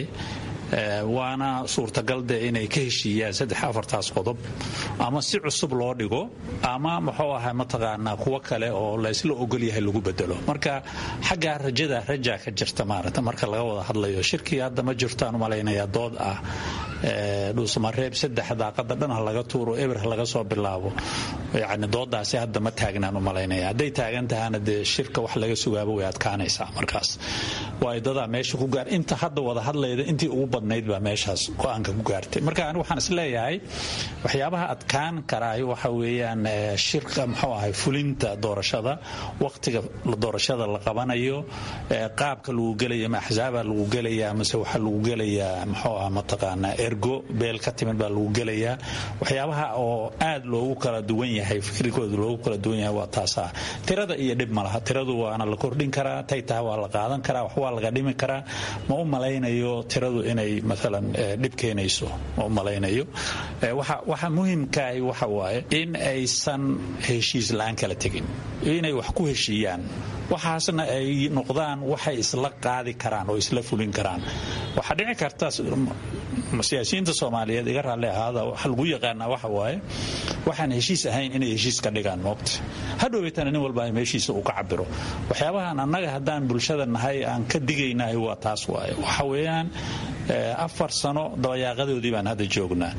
waana suurtagal de inay ka heshiiyaan saddex afartaas qodob ama si cusub loo dhigo ama muxuu ahaa mataqaanaa kuwo kale oo laysla ogol yahay lagu bedelo marka xaggaa rajada rajaa ka jirta maarata marka laga wada hadlayo shirkii hadda ma jirtaan u malaynayaa dood ah dhuusamareeb saddex daaqada dhan ha laga tuuro eber ha laga soo bilaabo yani doodaasi hadda ma taagnaan u malaynaya hadday taagan tahana dee shirka wax laga sugaaba way adkaanaysaa markaas waayo dadaa meesha ku gaar inta hadda wada hadlayda intii ugu badnayd baa meeshaas go-aanka ku gaartay marka ani waxaan isleeyahay waxyaabaha adkaan karaay waxa weeyaan shirka muxuu ahay fulinta doorashada waqtiga doorashada la qabanayo qaabka lagu gelaya ma axsaaba lagu gelayaa mase waxaa lagu gelayaa muxuu ah mataqaanaa ergo beel ka timid baa lagu gelayaa waxyaabaha oo aad loogu kala duwan yahay fikrigooda loogu kala duwan yahay waa taasaa tirada iyo dhib ma laha tiradu waana la kordhin karaa tay taha waa la qaadan karaa wax waa laga dhimi karaa ma u malaynayo tiradu inay maalan dhib keenayso ma u malaynayo waxa muhimkaahi waxa waaye in aysan heshiis la-aan kala tegin inay wax ku heshiiyaan waxaasna ay noqdaan waxay isla qaadi karaan oo isla fulin karaan waxaa dhici karta siyaasiyiinta soomaaliyeed iga raalli ahaada waxa lagu yaqaanaa waxa waaye waxaan heshiis ahayn inay heshiis ka dhigaan moogta hadhoweytana nin walba meeshiisa uu ka cabiro waxyaabahan annaga haddaan bulshada nahay aan ka digaynahay waa taas waaye waxa weeyaan afar sano dabayaaqadoodii baan hadda joognaa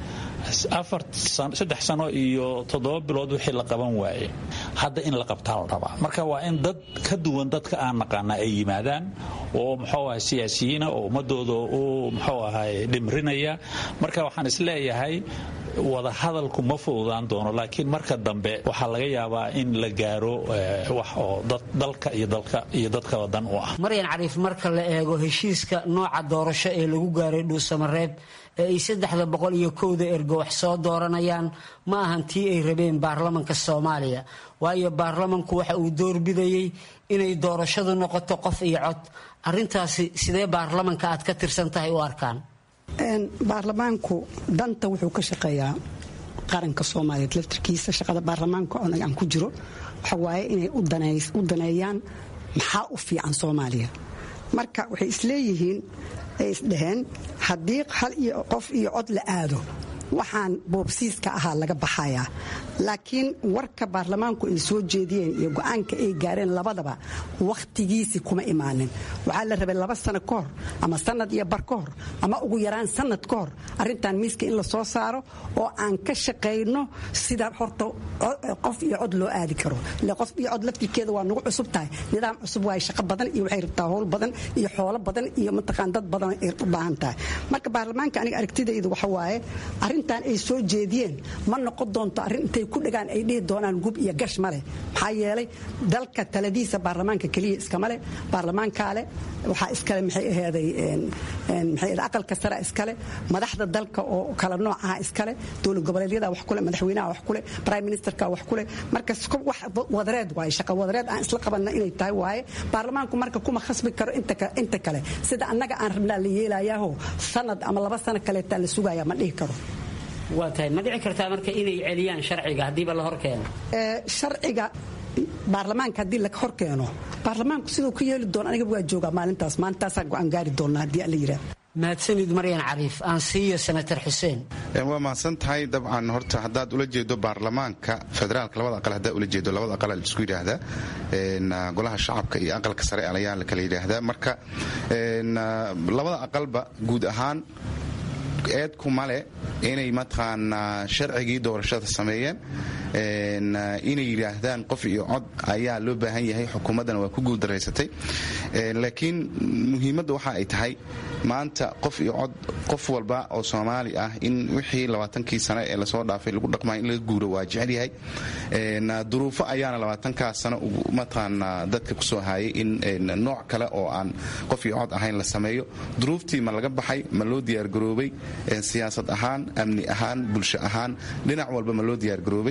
saddex sano iyo toddoba bilood wixii la qaban waaye hadda in la qabtaa la rabaa marka waa in dad ka duwan dadka aan naqaana ay yimaadaan oo muxuu ahay siyaasiyiina oo ummadooda u muxuu ahay dhimrinaya marka waxaan isleeyahay wada hadalku ma fududaan doono laakiin marka dambe waxaa laga yaabaa in la gaaro wax oo dalka iyo dadkaba dan u ah
maryan cariif marka la eego heshiiska nooca doorasho ee lagu gaaray dhuusamareeb ee ay saddexda boqol iyo kowda ergo wax soo dooranayaan ma ahan tii ay rabeen baarlamanka soomaaliya waayo baarlamanku waxa uu doorbidayey inay doorashadu noqoto qof iyo cod arintaasi sidee baarlamanka aad ka tirsan tahay u arkaan
baarlamaanku danta wuxuu ka shaqeeyaa qaranka soomaaliyeed laftirkiisa shaqada baarlamaanka aan ku jiro waxa waaye inay u daneeyaan maxaa u fiican soomaaliya marka waxay isleeyihiin ay isdhaheen haddii hal iyo qof iyo cod la aado waxaan boobsiiska ahaa laga baxayaa laakiin warka baarlamaanku ay soo jeediyeen iyo go-aanka ay gaareen labadaba wakhtigiisii kuma imaanin waxaa la rabay laba sano ka hor ama sanad iyo bar ka hor ama ugu yaraan sanad ka hor arintan miiska in la soo saaro oo aan ka shaqayno sida horta qof iyo cod loo aadi karo ile qof iyo cod laftirkeeda waa nagu cusub tahay nidaam cusub waaye shaqo badan iyo waxay rabtaa howl badan iyo xoolo badan iyo mataqaan dad badan ay u baahan tahay marka baarlamaanka aniga aragtidaydu waxa waaye arrintan ay soo jeediyeen ma noqon doonto arrin intay ku dhagaan ay dhihi doonaan gub iyo gash male maxaa yeelay dalka taladiisa baarlamaanka keliya iskama leh baarlamaankaa leh waxaa iskale maxay aheeday maxay aqalka sare iskale madaxda dalka oo kala noocaha iskale dowlad goboleedyada wax kule madaxweynaha wax kule prime ministerka wax kule marka wax wadareed waaye shaqa wadareed aan isla qabanna inay tahay waaye baarlamaanku marka kuma khasbi karo inta kale sida annaga aan rabnaa la yeelayaaho sanad ama laba sano kaleetaa la sugaya ma dhihi karo
waa tahay ma dhici kartaa marka inay celiyaan sharciga haddiiba la hor keeno
sharciga baarlamaanka haddii la hor keeno baarlamaanku siduu ka yeeli doono aniga waa joogaa maalintaas maalintaasaa go-aan gaari doonaa haddii alla yidhaah
mahadsanid maryan cariif aan siiyo senator xuseen
waa mahadsan tahay dabcan horta haddaad ula jeedo baarlamaanka federaalka labada aqal haddaad ula jeedo labada aqal isku yidhaahdaa golaha shacabka iyo aqalka sare ayaa la kala yidhaahdaa marka labada aqalba guud ahaan eedku male inay mataqaanaa sharcigii doorashada sameeyeen inay yidhaahdaan qof iyo cod ayaa loo baahan yahay xukuumaddana waa ku guuldaraysatay laakiin muhiimadda waxa ay tahay maanta qof iyo cod qof walba oo soomaali ah in wixii labaatankii sane ee lasoo dhaafay lagu dhaqmay in laga guuro waa jecel yahay duruufo ayaana labaatankaa sano mataqaanaa dadka kusoo haayay in nooc kale oo aan qof iyo cod ahayn la sameeyo duruuftii ma laga baxay ma loo diyaargaroobay siyaasad ahaan amni ahaan bulsho ahaan dhinac walba ma loo diyaargaroobay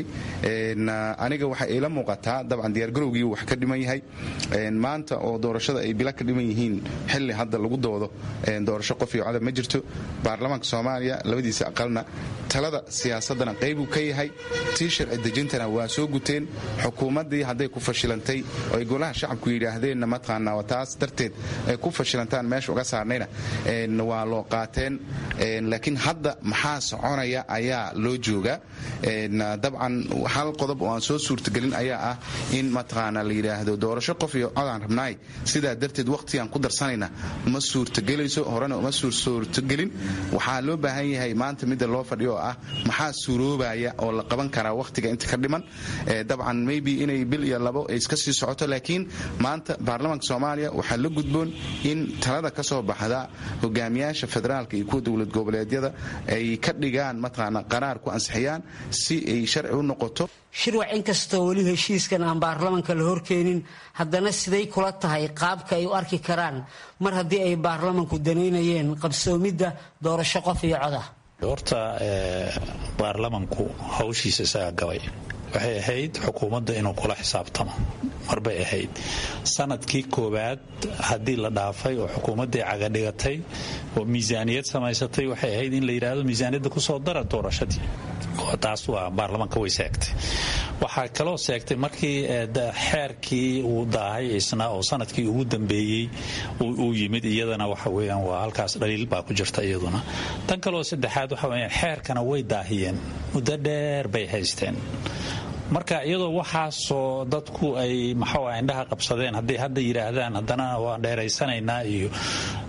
aniga waxay ila muuqataa dabcan diyaargarowgii wax ka dhiman yahay maanta oo doorashada ay bila ka dhiman yihiin xilli hadda lagu doodo doorasho qof iyo codab ma jirto baarlamaanka soomaaliya labadiisa aqalna talada siyaasadana qaybuu ka yahay tii sharci dejintana waa soo guteen xukuumaddii hadday ku fashilantay oo ay golaha shacabku yidhaahdeenna mataqaanaa taas darteed ay ku fashilantaan meesha uga saarnayna waa loo qaateen laakiin hadda maxaa soconaya ayaa loo joogaa dabcan hal qodob oo aan soo suurtagelin ayaa ah in mataqaana la yidhaahdo doorasho qof iyo codaan rabnaay sidaa darteed waqtigaan ku darsanayna ma suurtagelayso horena uma suurtagelin waxaa loo baahan yahay maanta midda loo fadhiyo oo ah maxaa suuroobaya oo la qaban karaa waqtiga inta ka dhiman dabcan maybe inay bil iyo labo ay iska sii socoto laakiin maanta baarlamaanka soomaaliya waxaa la gudboon in talada ka soo baxda hogaamiyaasha federaalka iyo kuwa dowlad goboleedyada ay ka dhigaan mataqaana qaraar ku ansixiyaan si ay sharci u noqoto
shirwac inkastoo weli heshiiskan aan baarlamanka la horkeenin haddana siday kula tahay qaabka ay u arki karaan mar haddii ay baarlamanku danaynayeen qabsoomidda doorasho qof iyo coda
horta baarlamanku hawshiisa isagaa gabay waxay ahayd xukuumadda inuu kula xisaabtamo marbay ahayd sanadkii koowaad haddii la dhaafay oo xukuumaddii cagadhigatay oo miisaaniyad samaysatay waxay ahayd in la yidhaahdo miisaaniyadda kusoo dara doorashadii taas waa baarlamanka way seegtay waxaa kaloo seegtay markii xeerkii uu daahay isna oo sanadkii ugu dambeeyey uu yimid iyadana waxa weyaan waa halkaas dhaliil baa ku jirta iyaduna tan kaloo saddexaad waxa weyaan xeerkana way daahiyeen muddo dheer bay haysteen marka iyadoo waxaasoo dadku ay maxaa indhaha qabsadeen hadday hadda yidhaahdaan haddana waan dheeraysanaynaa iyo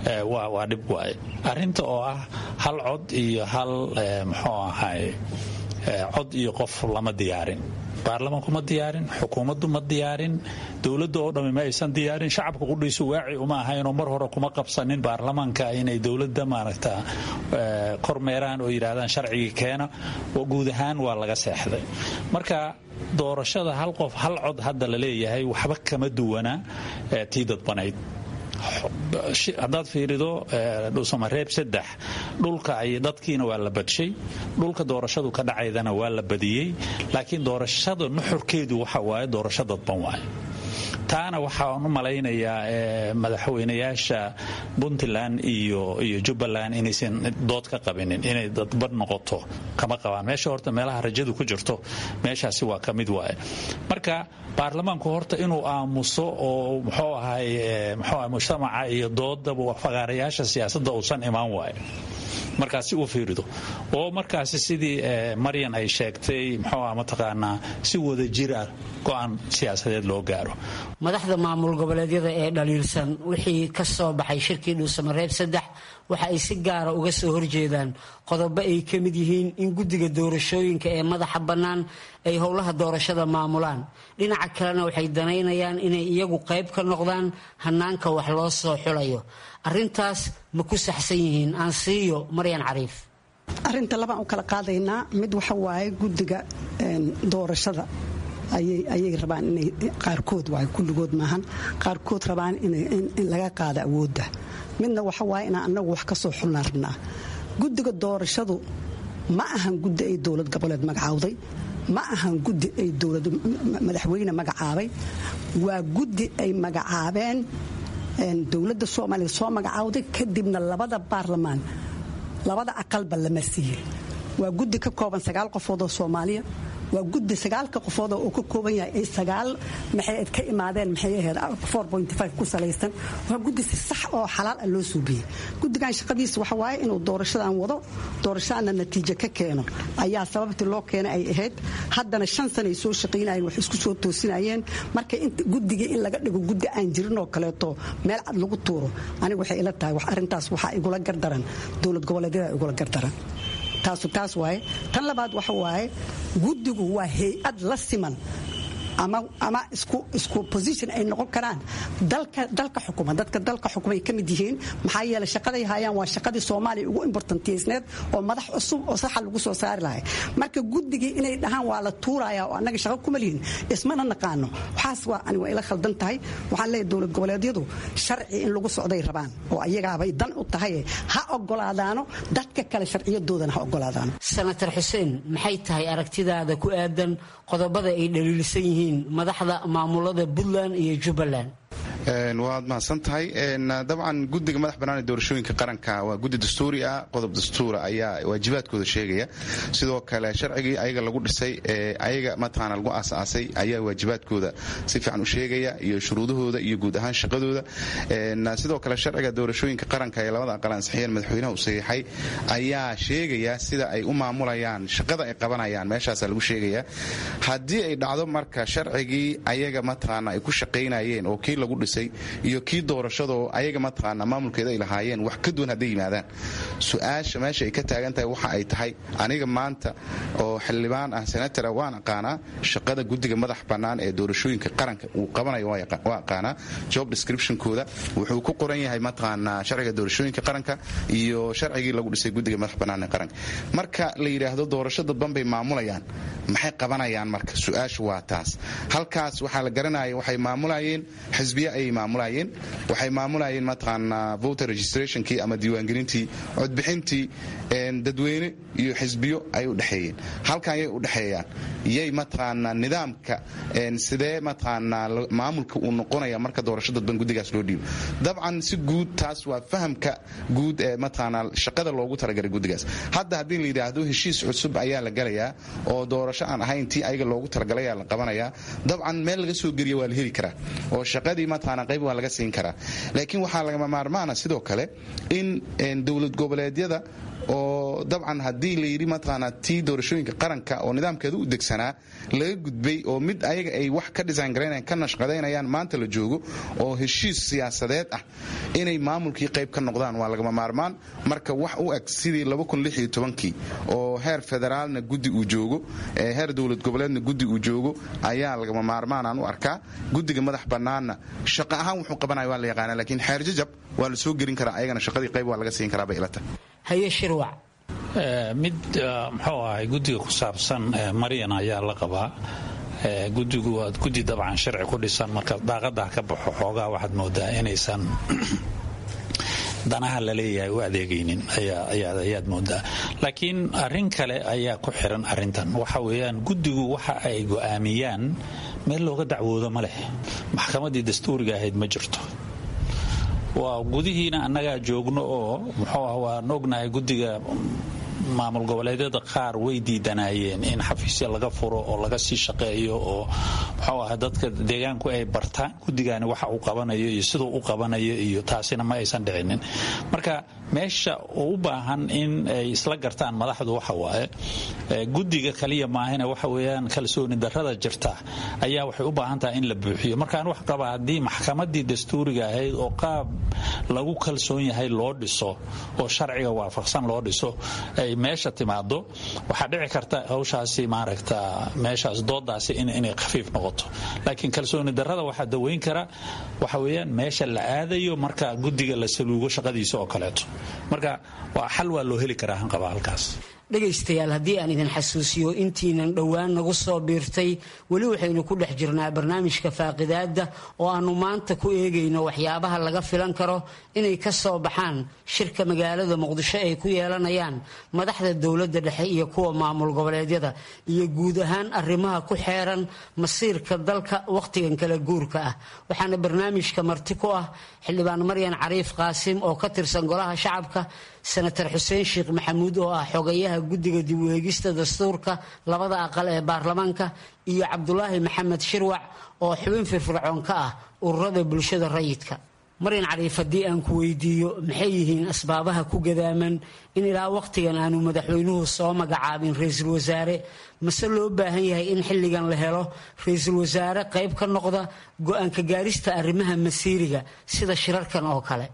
waa dhib waaye arrinta oo ah hal cod iyo hal muxuu ahay cod iyo qof lama diyaarin baarlamaanku ma diyaarin xukuumaddu ma diyaarin dowladda oo dhammi ma aysan diyaarin shacabka qudhiisu waaci uma ahaynoo mar hore kuma qabsanin baarlamaanka inay dowladda maaragta kormeeraan oo yidhaahdaan sharcigii keena guud ahaan waa laga seexday marka doorashada hal qof hal cod hadda la leeyahay waxba kama duwana tii dadbanayd haddaad fiirido dhuusamareeb saddex dhulka ay dadkiina waa la badshay dhulka doorashadu ka dhacaydana waa la badiyey laakiin doorashada nuxurkeedu waxa waaye doorasho dadban waaye taana waxaan u malaynayaa madaxweynayaasha puntland iyo iyo jubbaland inaysan dood ka qabinin inay dadban noqoto kama qabaan meesha horta meelaha rajadu ku jirto meeshaasi waa ka mid waaye marka baarlamaanku horta inuu aamuso oo muxuu ahay muxuu ahay mujtamaca iyo doodaba fagaarayaasha siyaasadda uusan imaan waayo markaasi uu fiirido oo markaasi sidii maryan ay sheegtay muxuu ah mataqaanaa si wada jir ah go-aan siyaasadeed loo gaaro
madaxda maamul goboleedyada ee dhaliilsan wixii ka soo baxay shirkii dhuusamareeb saddex waxa ay si gaara uga soo horjeedaan qodobo ay ka mid yihiin in guddiga doorashooyinka ee madaxa bannaan ay howlaha doorashada maamulaan dhinaca kalena waxay danaynayaan inay iyagu qayb ka noqdaan hanaanka wax loo soo xulayo arintaas ma ku saxsan yihiin aan siiyo maryan cariif
arinta labaan u kala qaadaynaa mid waxa waaye guddiga doorashada ayay rabaan inay qaarkood waay kulligood maahan qaarkood rabaan in laga qaado awoodda midna waxa waaye inaan annagu wax ka soo xulnaan rabnaa guddiga doorashadu ma ahan guddi ay dowlad goboleed magacaawday ma ahan guddi ay dowlad madaxweyne magacaabay waa guddi ay magacaabeen dowladda soomaaliya soo magacaawday kadibna labada baarlamaan labada aqalba lama siiyey waa guddi ka kooban sagaal qofood oo soomaaliya waa guddi sagaalka qofood oo ka kooban yahay ay sagaal maxay ka imaadeen maxay ahayd ku salaysan waa guddi si sax oo xalaal ah loo suubiyey guddigan shaqadiisa waxa waaye inuu doorashadan wado doorashadana natiijo ka keeno ayaa sababtii loo keenay ay ahayd haddana shan sana ay soo shaqaynayeen wax isku soo toosinayeen marka guddigii in laga dhigo guddi aan jirin oo kaleeto meel cad lagu tuuro aniga waxay ila tahay arrintaas waxaa igula gardaran dowlad goboleedyada igula gardaran taasu taas waaye tan labaad waxa waaye guddigu waa hay-ad la siman ama isku position ay noqon karaan dalka xukuma dadka dalka xukumay ka mid yihiin maxaa yeeley shaqaday hayaan waa shaqadii soomaaliya ugu importantiysneed oo madax cusub oo saxa lagu soo saari lahay marka guddigii inay dhahaan waa la tuuraya oo annaga shaqo kuma lihin ismana naqaano waxaas waa ani waa ila khaldan tahay waxaan leeyahay dowlad goboleedyadu sharci in lagu socday rabaan oo ayagaabay dan u tahay ha ogolaadaano dadka kale sharciyadoodana ha ogolaadaano
senator xuseen maxay tahay aragtidaada ku aadan qodobada ay dhaliilsan yihiin madaxda maamulada puntland iyo jubbaland
waad mahadsan tahay dabcan guddiga madax bannaan ee doorashooyinka qaranka waa guddi dastuuri ah qodob dastuura ayaa waajibaadkooda sheegaya sidoo kale sharcigii ayaga lagu dhisay ee ayaga mataqaana lagu aasaasay ayaa waajibaadkooda si fiican u sheegaya iyo shuruudahooda iyo guud ahaan shaqadooda sidoo kale sharciga doorashooyinka qaranka ee labada aqal ansixiyeen madaxweynaha u saxiixay ayaa sheegaya sida ay u maamulayaan shaqada ay qabanayaan meeshaasa lagu sheegaya haddii ay dhacdo marka sharcigii ayaga mataqaana ay ku shaqaynayeen oo kii lagu dhisay iyo kii doorashadoo ayaga mataqaana maamulkeeda ay lahaayeen wax ka duwan hadday yimaadaan su-aasha meesha ay ka taagan tahay waxa ay tahay aniga maanta oo xildhibaan ah senatara waan aqaanaa shaqada guddiga madax bannaan ee doorashooyinka qaranka uu qabanayo waa aqaanaa job descriptionkooda wuxuu ku qoran yahay mataqaanaa sharciga doorashooyinka qaranka iyo sharcigii lagu dhisay guddiga madax bannaan ee qaranka marka la yidhaahdo doorasho dadban bay maamulayaan maxay qabanayaan marka su-aasha waa taas halkaas waxaa la garanaya waxay maamulayeen xisbiya ayay maamulayeen waxay maamulayeen mataqaanaa voter registrationkii ama diiwaangelintii codbixintii dadweyne iyo xisbiyo ay u dhexeeyeen halkan yay u dhexeeyaan yay mataqaanaa nidaamka sidee mataqaanaa maamulka uu noqonaya marka doorasho dadban guddigaas loo dhiibo dabcan si guud taas waa fahamka guud ee mataqaanaa shaqada loogu talagalay guddigaas hadda haddii la yidhaahdo heshiis cusub ayaa la galayaa oo doorasho aan ahayn tii ayaga loogu talagalayaa la qabanayaa dabcan meel laga soo geliya waa la heli karaa oo shaqadii mataqaanaa qayb waa laga siin karaa laakiin waxaa lagama maarmaana sidoo kale in dowlad goboleedyada oo dabcan haddii la yidhi mataqaanaa tii doorashooyinka qaranka oo nidaamkeeda u degsanaa laga gudbay oo mid ayaga ay wax ka design garaynayaan ka nashqadaynayaan maanta la joogo oo heshiis siyaasadeed ah inay maamulkii qayb ka noqdaan waa lagama maarmaan marka wax u eg sidii kii oo heer federaalna guddi uu joogo heer dowlad goboleedna guddi uu joogo ayaa lagama maarmaanaan u arkaa guddiga madax bannaanna shaqo ahaan wuxuu qabanaya waa la yaqaana laakiin xeer jajab waa la soo gelin karaa ayagana shaqadii qayb waa laga siin karaa bay ilata
haye shirwac
mid muxuu ahay guddiga ku saabsan maryan ayaa la qabaa gudigu waa guddi dabcan sharci ku dhisan marka daaqadaa ka baxo xoogaa waxaad moodaa inaysan danaha la leeyahay u adeegaynin ayaad moodaa laakiin arin kale ayaa ku xiran arintan waxa weeyaan guddigu waxa ay go'aamiyaan meel looga dacwoodo ma leh maxkamaddii dastuuriga ahayd ma jirto waa gudihiina annagaa joogno oo muxuu ah waan ognahay guddiga maamul goboleedyada qaar way diidanaayeen in xafiisya laga furo oo laga sii shaqeeyo oo muxuu ah dadka deegaanku ay bartaan guddigaani waxa uu qabanayo iyo siduu u qabanayo iyo taasina ma aysan dhicinin marka meesha uu u baahan in ay isla gartaan madaxdu waxa waaye guddiga kaliya maahina waxa weeyaan kalsooni darrada jirta ayaa waxay u baahan tahay in la buuxiyo markaan wax qaba haddii maxkamadii dastuuriga ahayd oo qaab lagu kalsoon yahay loo dhiso oo sharciga waafaqsan loo dhiso ay meesha timaado waxaa dhici karta hawshaasi maaragta meeshaas doodaasi inay khafiif noqoto laakiin kalsooni darrada waxaa daweyn kara waxa weeyaan meesha la aadayo marka guddiga la saluugo shaqadiisa oo kaleeto marka waa xal waa loo heli karaa hanqaba halkaas
dhegaystayaal haddii aan idin xasuusiyo intiinan dhowaan nagu soo biirtay weli waxaynu ku dhex jirnaa barnaamijka faaqidaadda oo aannu maanta ku eegayno waxyaabaha laga filan karo inay ka soo baxaan shirka magaalada muqdisho ay ku yeelanayaan madaxda dowladda dhexe iyo kuwa maamul goboleedyada iyo guud ahaan arrimaha ku xeeran masiirka dalka wakhtigan kala guurka ah waxaana barnaamijka marti ku ah xildhibaan maryan cariif qaasim oo ka tirsan golaha shacabka senatar xuseen sheekh maxamuud oo ah xogayaha guddiga dib u eegista dastuurka labada aqal ee baarlamaanka iyo cabdulaahi maxamed shirwac oo xubin firfircoon ka ah ururada bulshada rayidka maryan cariif haddii aan ku weydiiyo maxay yihiin asbaabaha ku gadaaman in ilaa wakhtigan aanu madaxweynuhu soo magacaabin ra-iisul wasaare mase loo baahan yahay in xilligan la helo ra-iisul wasaare qayb ka noqda go-aanka gaarista arrimaha masiiriga sida shirarkan oo kale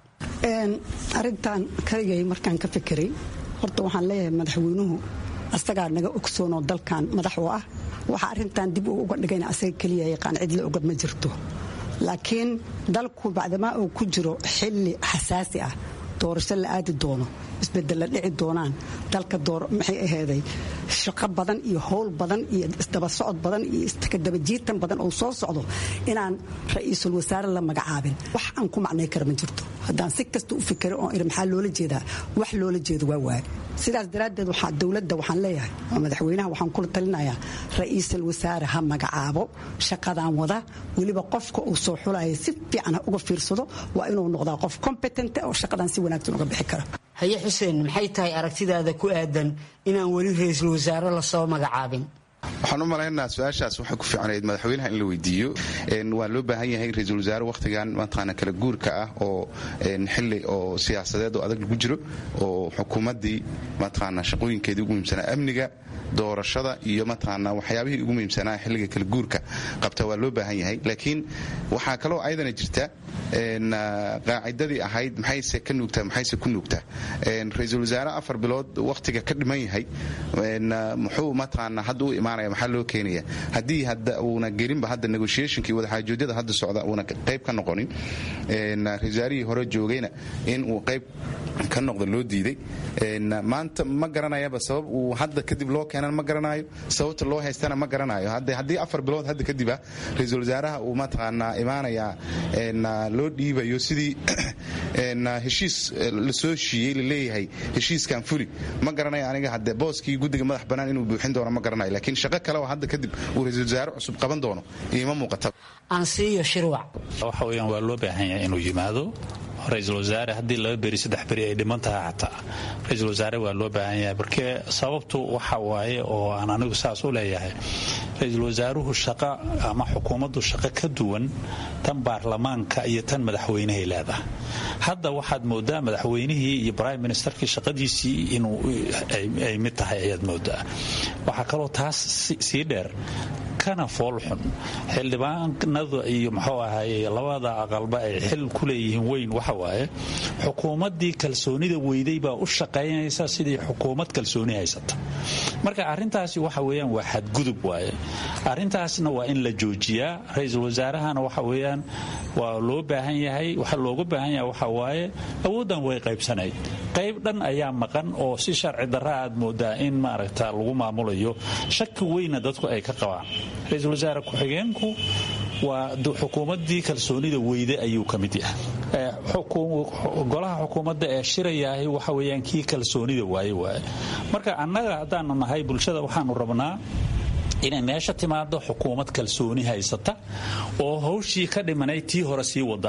arintan kaligay markaan ka fikiray horta waxaan leeyahay madaxweynuhu asagaa naga ogsoonoo dalkan madax u ah waxa arintan dib uu uga dhigayna asaga keliya yaqaan cidla oga ma jirto laakiin dalku bacdamaa uu ku jiro xilli xasaasi ah doorasho la aadi doono isbedella dhici doonaan dalka maxay aheyday shaqo badan iyo howl badan iyo isdaba socod badan iyo iskadabajiitan badan oo soo socdo inaan ra-iisul wasaare la magacaabin wax aan ku macnay kara ma jirto haddaan si kasta u fikira oo iri maxaa loola jeedaa wax loola jeedo waa waaye sidaas daraaddeed waxaa dowladda waxaan leeyahay oo madaxweynaha waxaan kula talinayaa ra-iisul wasaare ha magacaabo shaqadan wada weliba qofka uu soo xulaya si fiican ha uga fiirsado waa inuu noqdaa qof competent oo shaqadan si wanaagsan uga bixi kara
haye xuseen maxay tahay aragtidaada ku aadan inaan weli ra-iisul wasaare lasoo magacaabin
waxaan u malaynaa su-aashaas waxay ku fiicnayd madaxweynaha in la weydiiyo waa loo baahan yahay ra-iisul wasaare wakhtigan mataqaana kala guurka ah oo xili oo siyaasadeed oo adag lagu jiro oo xukuumaddii mataqaana shaqooyinkeedii ugu muhiimsanaa amniga doorashada iyo mataqaana waxyaabihii ugu muhiimsanaa xilliga kala guurka qabta waa loo baahan yahay laakiin waxaa kaloo ayadana jirta qaacidadii ahayd maxayse ka nuugtaa maxayse ku nuugtaa ra-iisul wasaare afar bilood wakhtiga ka dhiman yahay muxuu mataqaana hadda u imaanaya maxaa loo keenaya haddii hadda uuna gelinba hadda negotiationkii wadaxaajoodyada hadda socda uuna qayb ka noqonin ra-isul wasaarihii hore joogayna in uu qayb ka noqda loo diiday maanta ma garanayaba sabab uu hadda kadib loo keenan ma garanayo sababta loo haystana ma garanayo haddii afar bilood hadda kadiba ra-iisul wasaaraha uu mataqaanaa imaanayaa loo dhiibayo sidii heshiis lasoo shiiyey laleeyahay heshiiskan fuli ma garanayo aniga hadde booskii guddiga madax bannaan inuu buuxin doono ma garanayo laakiin shaqo kale oo hadda kadib uu ra-iisul wasaare cusub qaban doono iima muuqata
ansiiyo shirwac
waxa weeyaan waa loo baahan yahay inuu yimaado ra-iisul wasaare haddii laba beri saddex beri ay dhiman tahay xataa ra-iisul wasaare waa loo baahan yahay markee sababtu waxa waaye oo aan anigu saas u leeyahay ra-iisul wasaaruhu shaqo ama xukuumaddu shaqo ka duwan tan baarlamaanka iyo tan madaxweynehay leedahay hadda waxaad moodaa madaxweynihii iyo brime ministerkii shaqadiisii inuu ay mid tahay ayaad moodaa waxaa kaloo taas sii dheer kana foolxun xildhibaanada iyo muxuu ahaye labada aqalba ay xil ku leeyihiin weyn waxa waaye xukuumaddii kalsoonida weyday baa u shaqaynaysa sidii xukuumad kalsooni haysata marka arrintaasi waxa weeyaan waa xadgudub waaye arrintaasna waa in la joojiyaa ra-iisul wasaarahana waxa weeyaan waa loo baahan yahay waxa looga baahan yahay waxa waaye awooddan way qaybsanayd qayb dhan ayaa maqan oo si sharci darra aad moodaa in maaragta lagu maamulayo shaki weyna dadku ay ka qabaan ra-iisul wasaare ku-xigeenku waa xukuumaddii kalsoonida weyde ayuu ka mid yahay golaha xukuumadda ee shirayaahi waxa weeyaan kii kalsoonida waaye waaye marka annaga haddaanu nahay bulshada waxaanu rabnaa inay meesha timaado xukuumad kalsooni haysata oo hawshii ka dhimanay tii hore sii wada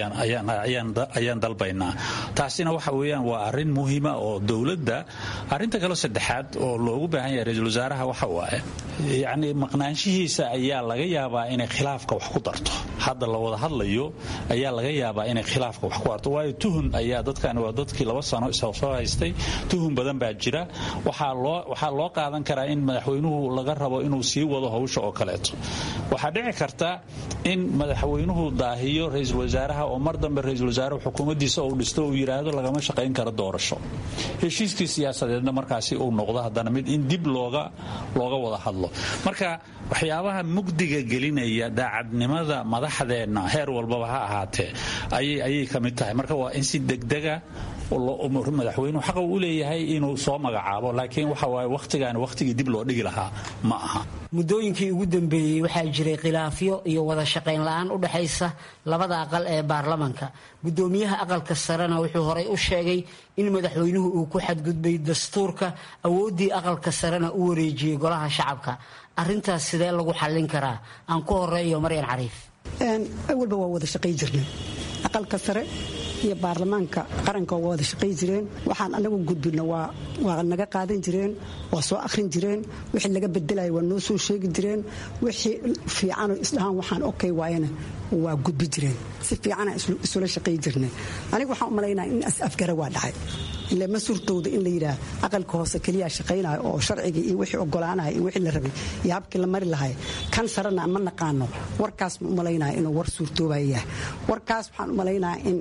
ayaan dalbaynaa taasina waxa weyaan waa arin muhiima oo dowladda arinta kale saddexaad oo loogu baahan yahay ra-iisul wasaaraha waxa waaye yacni maqnaanshihiisa ayaa laga yaabaa inay khilaafka wax ku darto hadda la wada hadlayo ayaa laga yaabaa inay khilaafka wax ku darto waayo tuhun ayaa dadkani waa dadkii laba sano soo haystay tuhun badan baa jira waxaa loo qaadan karaa in madaxweynuhu laga rabo inuu sii wado hawsha oo kaleeto waxaa dhici karta in madaxweynuhu daahiyo ra-iisul wasaaraha oo mar dambe ra-iisul wasaarehu xukuumaddiisa uu dhisto uu yidhaahdo lagama shaqayn karo doorasho heshiiskii siyaasadeedna markaasi uu noqdo haddana mid in dib looga looga wada hadlo marka waxyaabaha mugdiga gelinaya daacadnimada madaxdeenna heer walbaba ha ahaatee ayay ka mid tahay marka waa in si degdega madaxweynuhu xaqa uu leeyahay inuu soo magacaabo laakiin waxa waaye wakhtigaani wakhtigii dib loo dhigi lahaa ma aha
muddooyinkii ugu dambeeyey waxaa jiray khilaafyo iyo wada shaqayn la-aan u dhexaysa labada aqal ee baarlamanka guddoomiyaha aqalka sarena wuxuu horay u sheegay in madaxweynuhu uu ku xadgudbay dastuurka awooddii aqalka sarena u wareejiyey golaha shacabka arintaas sidee lagu xallin karaa aan ku horeeyo maryan cariif
awalba waa wada shaqay jirnay aqalka sare iyo baarlamaanka qaranka waa wada shaqay jireen waxaan anagu gudbina waa naga qaadan jireen waa soo akhrin jireen wixii laga bedelaya waa noo soo sheegi jireen wixii fiicanoo isdhahaan waxaan okay waayana waa gudbi jireen si fiicana isula shaqay jirnay aniga waxaan u malaynaya in afgara waa dhacay ile ma suurtowda in la yidhaah aqalka hoose keliyaa shaqaynaya oo sharcigii iyo wixii ogolaanaya iyo wixii la rabay iyo habkii la mari lahay kan sarena ma naqaano warkaas ma u malaynaya inuu war suurtoobaya yahay warkaas waxaan u malaynaya in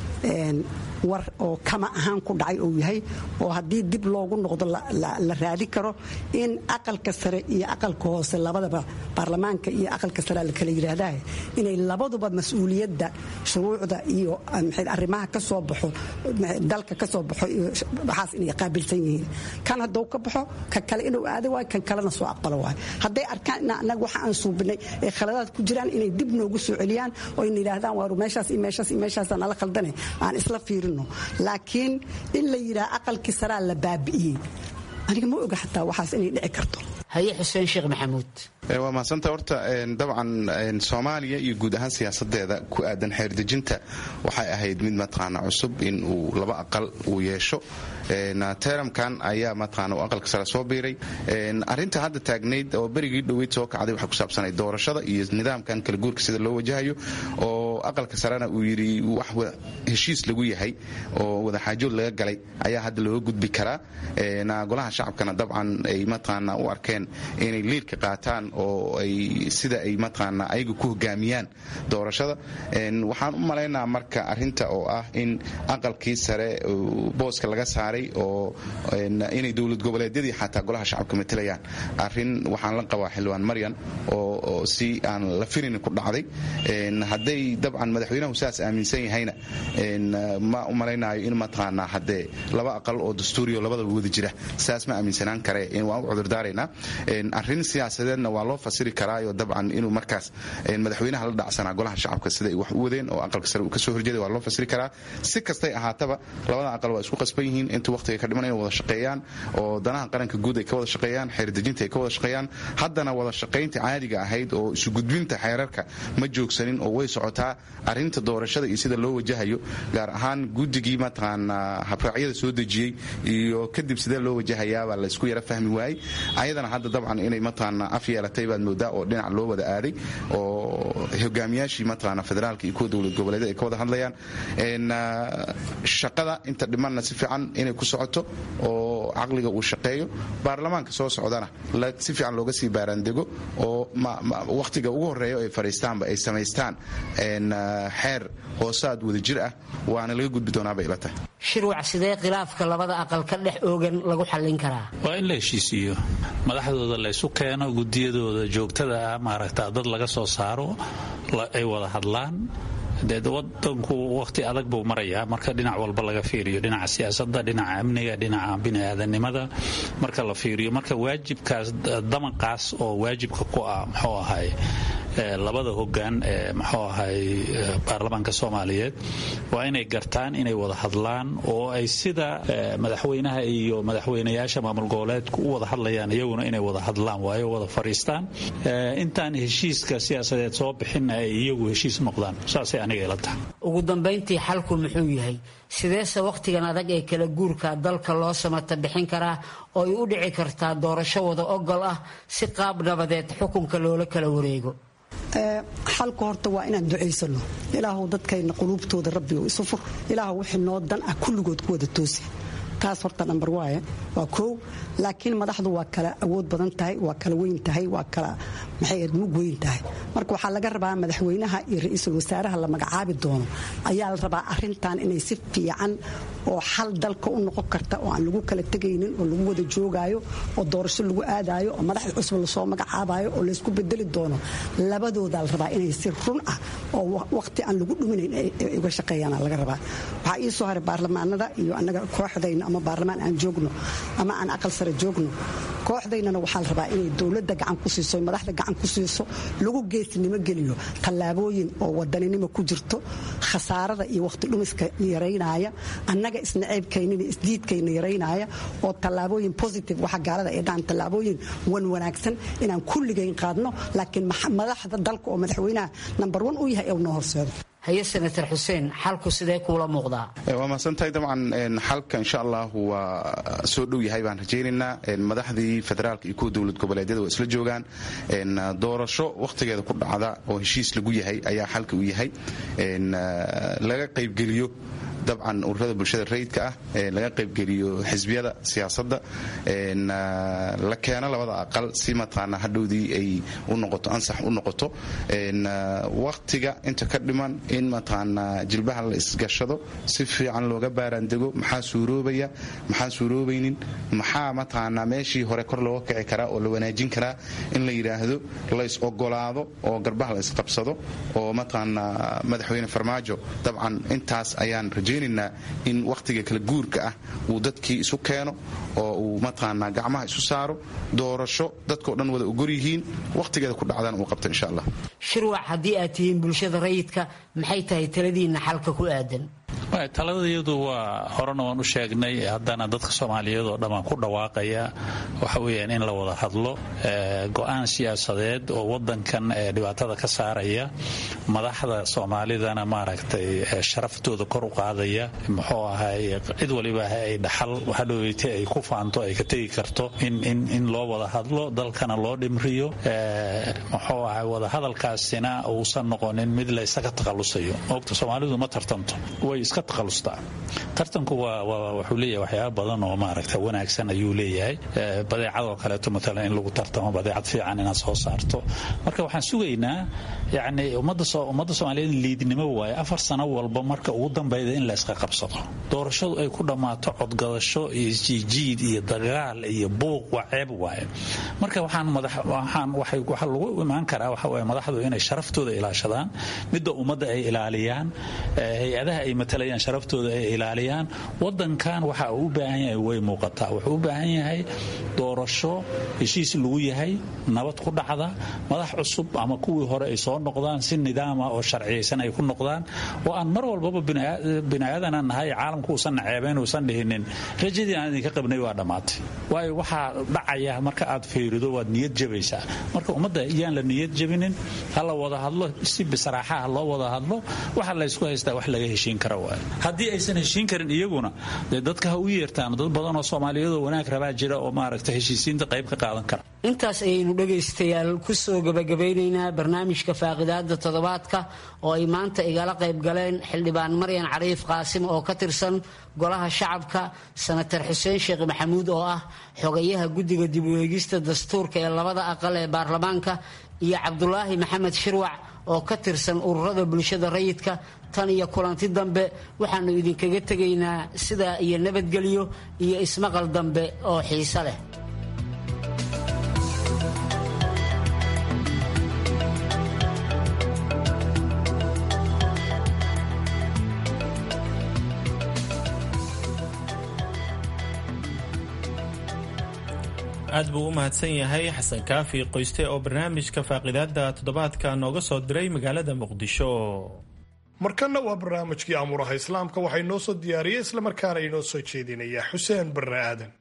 war oo kama ahaan ku dhacay uu yahay oo haddii dib loogu noqdo la raadi karo in aqalka sare iyo aqalka hoose labadaba baarlamaanka iyo aqalka sare la kala yidhaahdaa inay labaduba mas-uuliyadda shuruucda iyo arrimaha ka soo baxo dalka ka soo baxo iyo waxaas inay qaabilsan yihiin kan hadduu ka baxo ka kale inuu aado waayo kan kalena soo aqbalo waayo hadday arkaan in annaga waxa aan suubinay ee khaladaad ku jiraan inay dib noogu soo celiyaan oo ina yidhaahdaan waaru meeshaas iyo meeshaas iyo meeshaasa nala khaldane aan isla fiirin laakiin in la yidhaha aqalkii saraa la baabi'iyey aniga ma oga xataa waxaas inay dhici karto
haye xuseen sheekh maxamuud
waa mahadsanta horta dabcan soomaaliya iyo guud ahaan siyaasadeeda ku aadan xeerdejinta waxay ahayd mid mataqaana cusub in uu laba aqal uu yeesho teramkan ayaa mataqaana uu aqalka sare soo biiray arrinta hadda taagnayd oo berigii dhoweyd soo kacday waxay ku saabsanayd doorashada iyo nidaamkan kala guurka sida loo wajahayo oo aqalka sarena uu yidhi wax heshiis lagu yahay oo wadaxaajood laga galay ayaa hadda looga gudbi karaa golaha shacabkana dabcan ay mataqaana u arkeen inay liidka qaataan oo ay sida ay mataqaana ayaga ku hogaamiyaan doorashada waxaan u malaynaa marka arinta oo ah in aqalkii sare booska laga saaray oo inay dowlad goboleedyadii xataa golaha shacabka matalayaan arin waxaan la qabaa xildhibaan maryan oo si aan la filin ku dhacday hadday dabcan madaxweynahu saas aaminsan yahayna ma u malaynayo in mataqaanaa haddee laba aqal oo dastuuriyo labadaba wada jira saas ma aaminsanaan kare waan u cudurdaaraynaa arrin siyaasadeedna waa loo fasiri karaayo dabcan inuu markaas madaxweynaha la dhacsanaa golaha shacabka sida ay wax u wadeen oo aqalka sare uu kasoo horjeeday waa loo fasiri karaa si kastay ahaataba labada aqal waa isku qasban yihiin inta waqtiga ka dhiman inay wada shaqeeyaan oo danaha qaranka guud ay ka wada shaqeeyaan xeerdejinta ay ka wada shaqeeyaan haddana wada shaqaynta caadiga ahayd oo isu gudbinta xeerarka ma joogsanin oo way socotaa arinta doorashada iyo sida loo wajahayo gaar ahaan guddigii mataqaana habraacyada soo dejiyey iyo kadib sidee loo wajahayaabaa laysku yara fahmi waayey ayadana hadda dabcan inay mataqaana af yeelatay baad moodaa oo dhinac loo wada aaday oo hogaamiyaashii mataqaana federaalka iyo kuwa dowlad goboleed ay ka wada hadlayaan shaqada inta dhimanna si fiican inay ku socoto oo caqliga uu shaqeeyo baarlamaanka soo socdana si fiican looga sii baaraandego oo wakhtiga ugu horeeya ay fadhiistaanba ay samaystaan xeer hoosaad wada jir ah waana laga gudbi doonaabay ila tahay
shirwac sidee khilaafka labada aqal ka dhex oogan lagu xallin karaa
waa in la heshiisiiyo madaxdooda laysu keeno gudiyadooda joogtada ah maaragta dad laga soo saaro ay wada hadlaan dee wadanku wakhti adag buu marayaa marka dhinac walba laga fiiriyo dhinaca siyaasadda dhinaca amniga dhinaca biniaadanimada marka la fiiriyo marka waajibkaas damaqaas oo waajibka ku ah muxuu ahay labada hogaan ee muxuu ahay baarlamaanka soomaaliyeed waa inay gartaan inay wada hadlaan oo ay sida madaxweynaha iyo madaxweynayaasha maamul goboleedku u wada hadlayaan iyaguna inay wada hadlaan waayo wada fariistaan intaan heshiiska siyaasadeed soo bixinna ay iyagu heshiis noqdaan saasay aniga ila tahay
ugu dambayntii xalku muxuu yahay sideese wakhtigan adag ee kala guurka dalka loo samata bixin karaa oo ay u dhici kartaa doorasho wada ogol ah si qaab nabadeed xukunka loola kala wareego
xalku horta waa inaan ducaysano ilaahu dadkayna quluubtooda rabbigo isu fur ilaahu wixii noo dan ah kulligood ku wada toosi taas horta nambar waaye waa koow laakiin madaxdu waa kala awood badan tahay waa kala weyn tahay waa kala maxay mug weyn tahay marka waxaa laga rabaa madaxweynaha iyo ra-iisul wasaaraha la magacaabi doono ayaa la rabaa arintan inay si fiican oo xal dalka u noqon karta oo aan lagu kala tegaynin oo lagu wada joogaayo oo doorasho lagu aadayo oo madaxda cusub lasoo magacaabayo oo laysku bedeli doono labadoodaa la rabaa inay si run ah oo waqti aan lagu dhuminayn ay uga shaqeeyaan laga rabaa waxaa ii soo haray baarlamaanada iyo annaga kooxdayna ama baarlamaan aan joogno ama aan aqal sare joogno kooxdaynana waxaa la rabaa inay dowladda gacan ku siiso madaxda gacan ku siiso lagu geesnimo geliyo tallaabooyin oo wadaninimo ku jirto khasaarada iyo waqti dhumiska yaraynaya annaga isnaceybkaynina isdiidkayna yaraynaya oo tallaabooyin positive waxa gaalada ay dhahan tallaabooyin wan wanaagsan inaan kulligayn qaadno laakiin madaxda dalka oo madaxweynaha nambar wan u yahay ee noo horseedo
haye senator xuseen xalku sidee kuula muuqdaa
waa mahadsantahay dabcan xalka insha allahu waa soo dhow yahay baan rajaynaynaa madaxdii federaalka iyo kuwa dowlad goboleedyada waa isla joogaan doorasho wakhtigeeda ku dhacda oo heshiis lagu yahay ayaa xalka u yahay laga qaybgeliyo dabcan ururada bulshada rayidka ah laga qaybgeliyo xisbiyada siyaasadda la keeno labada aqal si mataqaana hadhowdii ay u noqoto ansax u noqoto wakhtiga inta ka dhiman in mataqaana jilbaha la isgashado si fiican looga baaraandego maxaa suuroobaya maxaan suuroobaynin maxaa mataqaana meeshii hore kor looga kici karaa oo la wanaajin karaa in la yidhaahdo la is ogolaado oo garbaha la isqabsado oo mataqaana madaxweyne farmaajo dabcan intaas ayaan rajaynaynaa in wakhtiga kala guurka ah uu dadkii isu keeno oo uu mataqaanaa gacmaha isu saaro doorasho dadkao dhan wada ogol yihiin wakhtigeeda ku dhacdana uu qabto insha allah
shirwac haddii aad tihiin bulshada rayidka maxay tahay taladiinna xalka ku aadan
taladayadu waa horena waan u sheegnay haddana dadka soomaaliyeed oo dhan waan ku dhawaaqaya waxa weyaan in la wada hadlo go-aan siyaasadeed oo wadankan dhibaatada ka saaraya madaxda soomaalidana maaragtay sharaftooda kor u qaadaya muxuu ahay cid waliba ay dhaxal hadhoweyte ay ku faanto ay ka tegi karto in loo wada hadlo dalkana loo dhimriyo muxuu ahay wadahadalkaasina uusan noqonin mid la isaga takhalusayo ogta soomaalidu ma tartanto way iska takhalustaa tartanku wuxuu leeyahay waxyaaba badan oo maaragta wanaagsan ayuu leeyahay badeecadoo kaleeto maalan in lagu tartamo badeecad fiican inaad soo saarto marka waxaan sugaynaa yani ummadda soomaaliyeed liidnimo waaye afar sano walba marka ugu dambayda in la iska qabsado doorashadu ay ku dhammaato codgadasho iyo isjiijiid iyo dagaal iyo buuq waa ceeb waaye marka waxaa lagu imaan karaa waxa madaxdu inay sharaftooda ilaashadaan midda ummadda ay ilaaliyaan hay-adaha ay matalayaan ilaaliyaan sharaftooda ay ilaaliyaan wadankan waxa uu u baahan yahay way muuqataa wuxuu u baahan yahay doorasho heshiis lagu yahay nabad ku dhacda madax cusub ama kuwii hore ay soo noqdaan si nidaama oo sharciyaysan ay ku noqdaan oo aan mar walbaba biniaadanaan nahay caalamku uusan naceebayn uusan dhihinin rajadii aan idinka qabnay waa dhammaatay waayo waxaa dhacaya marka aad fiirido waad niyad jabaysaa marka ummadda iyaan la niyad jabinin ha la wada hadlo si bisraaxaha loo wada hadlo waxa laysku haystaa wax laga heshiin kara waay haddii aysan heshiin karin iyaguna dee dadka ha u yeertaan dad badan oo soomaaliyadoo wanaag rabaa jira oo maaragta heshiisiinta qayb ka qaadan kara
intaas ayaynu dhegaystayaal kusoo gabagabeynaynaa barnaamijka faaqidaada toddobaadka oo ay maanta igala qayb galeen xildhibaan maryan cariif qaasim oo ka tirsan golaha shacabka sanatar xuseen sheekh maxamuud oo ah xogayaha guddiga dib u eegista dastuurka ee labada aqal ee baarlamaanka iyo cabdulaahi maxamed shirwac oo ka tirsan ururada bulshada rayidka tan iyo kulanti dambe waxaannu idinkaga tegaynaa sidaa iyo nabadgelyo iyo ismaqal dambe oo xiise leh
aad buu u mahadsan yahay xasan kaafi qoyste oo barnaamijka faaqidaada toddobaadka nooga soo diray magaalada muqdisho
markanna waa barnaamijkii amuuraha islaamka waxay noo soo diyaariyey islamarkaana inoo soo jeedinaya xuseen barre aadan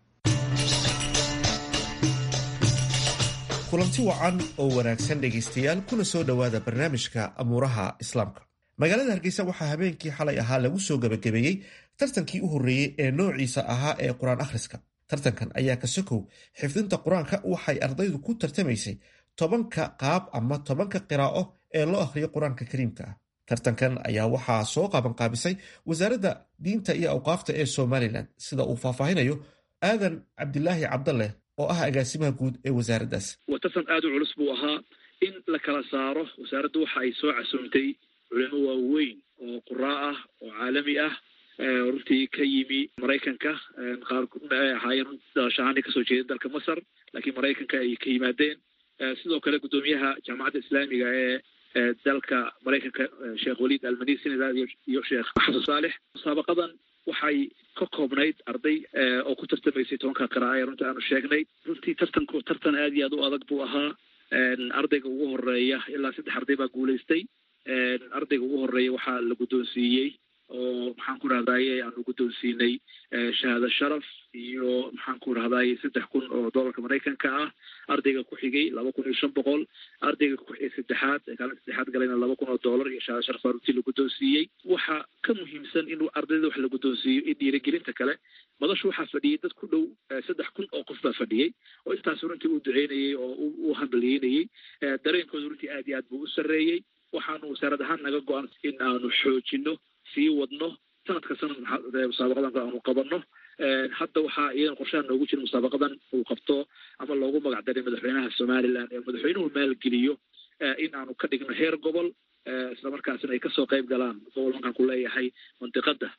kulanti wacan oo wanaagsan dhegaystayaal kuna soo dhowaada barnaamijka amuuraha islaamka magaalada hargeysa waxaa habeenkii xalay ahaa lagu soo gebagabeeyey tartankii u horreeyey ee noociisa ahaa ee qur-aan akhriska tartankan ayaa ka sokow xifdinta qur-aanka waxay ardaydu ku tartamaysay tobanka qaab ama tobanka qiraa'o ee loo akhriyo qur-aanka kariimka ah tartankan ayaa waxaa soo qaabanqaabisay wasaaradda diinta iyo awqaafta ee somalilan sida uu faahfaahinayo aadan cabdilaahi cabdaleh oo ah agaasimaha guud ee wasaaraddaas
waa tartan aada u culus buu ahaa in la kala saaro wasaaraddu waxa ay soo casuumtay culimo waaweyn oo quraa ah oo caalami ah runtii ka yimi maraykanka qaar ahaayeen dalashahaani kasoo jeeda dalka masar laakiin maraykanka ay ka yimaadeen sidoo kale guddoomiyaha jaamacadda islaamiga ee dalka maraykanka sheekh waliid almani senegal iyo sheekh xasan saalex musaabaqadan waxay ka koobnayd arday oo ku tartamaysay tobanka qira'a ee runtii aanu sheegnay runtii tartanku tartan aad iyo aad u adag buu ahaa ardayga ugu horeeya ilaa saddex arday baa guulaystay ardayga ugu horeeya waxaa la guddoonsiiyey oo maxaan ku rahdaye aanu guddoonsiinay shahaado sharaf iyo maxaan ku rahdaye saddex kun oo dollarka maraykanka ah ardayga ku xigay laba kun iyo shan boqol ardayga saddexaad kaalinta saddexaad galayna laba kun oo dollar iyo shahaado sharaf baa runtii la guddoonsiiyey waxaa ka muhiimsan in ardayda wax la guddoonsiiyo in dhiirigelinta kale madashu waxaa fadhiyey dad ku dhow saddex kun oo qof baa fadhiyey oo intaas runtii uu duceynayey oo u hambalyeynayey dareenkooda runtii aad iyo aad buu u sarreeyey waxaanu wasaarad ahaan naga go-an in aanu xoojino sii wadno sanadka sanad musaabaqadan aanu qabanno hadda waxaa iyadan qorshaha noogu jira musaabaqadan uu qabto ama loogu magac daray madaxweynaha somalilan ee madaxweynuhu maalgeliyo in aanu ka dhigno heer gobol islamarkaasina ay kasoo qayb galaan gobol markaan ku leeyahay mandiqada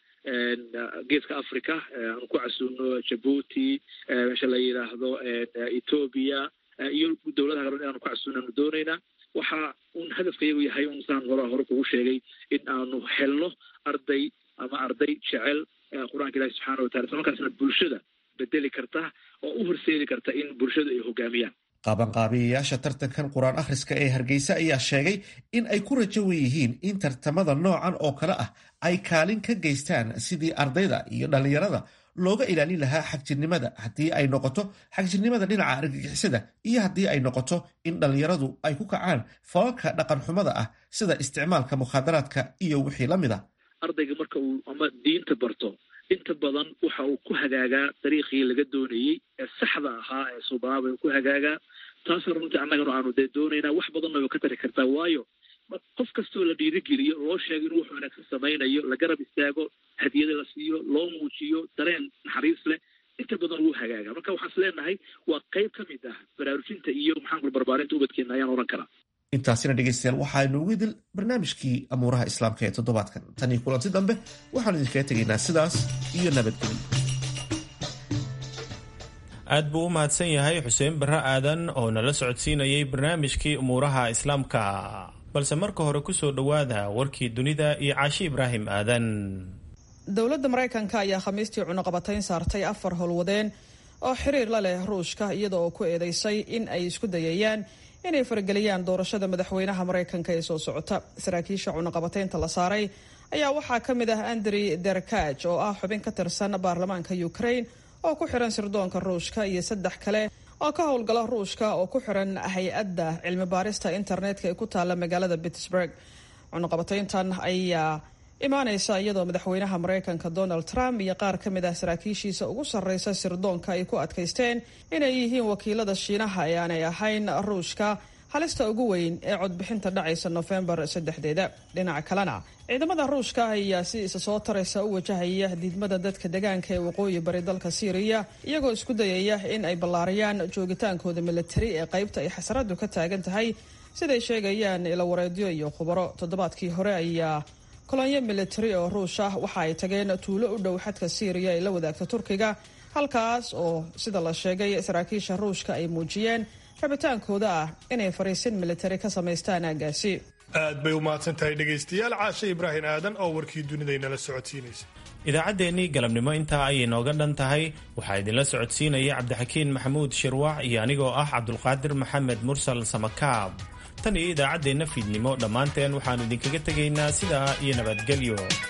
geeska africa aanu ku casuuno jabuuti meesha la yidhaahdo ethoobia iyo dowladaha kale inaanu ku casuuno aanu doonaynaa waxa un hadafka iyagu yahay un saan hore hore kugu sheegay in aanu helno arday ama arday jecel qur-aanka ilahi subxaana watala isla markaasna bulshada bedeli karta oo u horseedi karta in bulshadu ay hogaamiyaan
qaabanqaabiyayaasha tartankan qur-aan akhriska ee hargeysa ayaa sheegay in ay ku rajo weyihiin in tartamada noocan oo kale ah ay kaalin ka geystaan sidii ardayda iyo dhallinyarada looga ilaalin lahaa xagjirnimada haddii ay noqoto xagjirnimada dhinaca argagixisada iyo haddii ay noqoto in dhallinyaradu ay ku kacaan falalka dhaqan xumada ah sida isticmaalka mukhaadaraadka iyo wixii la mid a
ardayga marka uu ama diinta barto inta badan waxa uu ku hagaagaa dariiqii laga doonayey ee saxda ahaa ee subaaba ku hagaagaa taasna runtii annagana aanu dee doonaynaa wax badanna way ka tari kartaa waayo qof kastoo la dhiirigeliyo loo sheego in wuxuu wanaagsan samaynayo la garab istaago hadiyada la siiyo loo muujiyo dareen naxariis leh inta badan wuu hagaaga marka waxaan is leenahay waa qayb ka mid ah baraarujinta iyo maxaan kula barbaarinta ubadkeena ayaan ohan karaa
intaasina dhegaystayaal waxaa inoogu idil barnaamijkii amuuraha islaamka ee toddobaadkan tan iyo kulanti dambe waxaanu idinkaga tegaynaa sidaas iyo nabadgelyo
aad buu u mahadsan yahay xuseen barre aadan oo nala socodsiinayay barnaamijkii umuuraha islaamka balse marka hore ku soo dhowaada warkii dunida iyo caashi ibraahim aadan
dowladda maraykanka ayaa khamiistii cunuqabatayn saartay afar howlwadeen oo xiriir la leh ruushka iyada oo ku eedeysay in ay isku dayayaan inay farageliyaan doorashada madaxweynaha maraykanka ee soo socota saraakiisha cunuqabataynta la saaray ayaa waxaa ka mid ah andrey derkaj oo ah xubin ka tirsan baarlamaanka ukraine oo ku xiran sirdoonka ruushka iyo saddex kale oo ka howlgala ruushka oo ku xiran hay-adda cilmi baarista internetka ee ku taalla magaalada pittsburg cunuqabatayntan ayaa imaaneysa iyadoo madaxweynaha maraykanka donald trump iyo qaar ka mid ah saraakiishiisa ugu sarreysa sirdoonka ay ku adkaysteen inay yihiin wakiilada shiinaha ee aanay ahayn ruushka halista ugu weyn ee codbixinta dhacaysa nofembar saddexdeeda dhinaca kalena ciidamada ruushka ayaa si isa soo taraysa u wajahaya diidmada dadka degaanka ee waqooyi bari dalka syriya iyagoo isku dayaya in ay ballaariyaan joogitaankooda militari ee qaybta ay xasaradu ka taagan tahay siday sheegayaan ilawareedyo iyo khubaro toddobaadkii hore ayaa kolonyo militari oo ruush ah waxa ay tageen tuulo u dhow xadka syriya ee la wadaagta turkiga halkaas oo sida la sheegay saraakiisha ruushka ay muujiyeen rabitaankooda ah inay fariisin militari ka samaystaan aagaasi
aad bay u mahadsan tahay dhegaystayaal caashe ibraahim aadan oo warkii dunidaynala socodsiinaysa
idaacaddeenii galabnimo intaa ayay nooga dhan tahay waxaa idinla socodsiinaya cabdixakiin maxamuud shirwax iyo anigoo ah cabdulqaadir maxamed mursal samakaab tan iyo idaacaddeenna fiidnimo dhammaanteen waxaannu idinkaga tegaynaa sidaa iyo nabadgelyo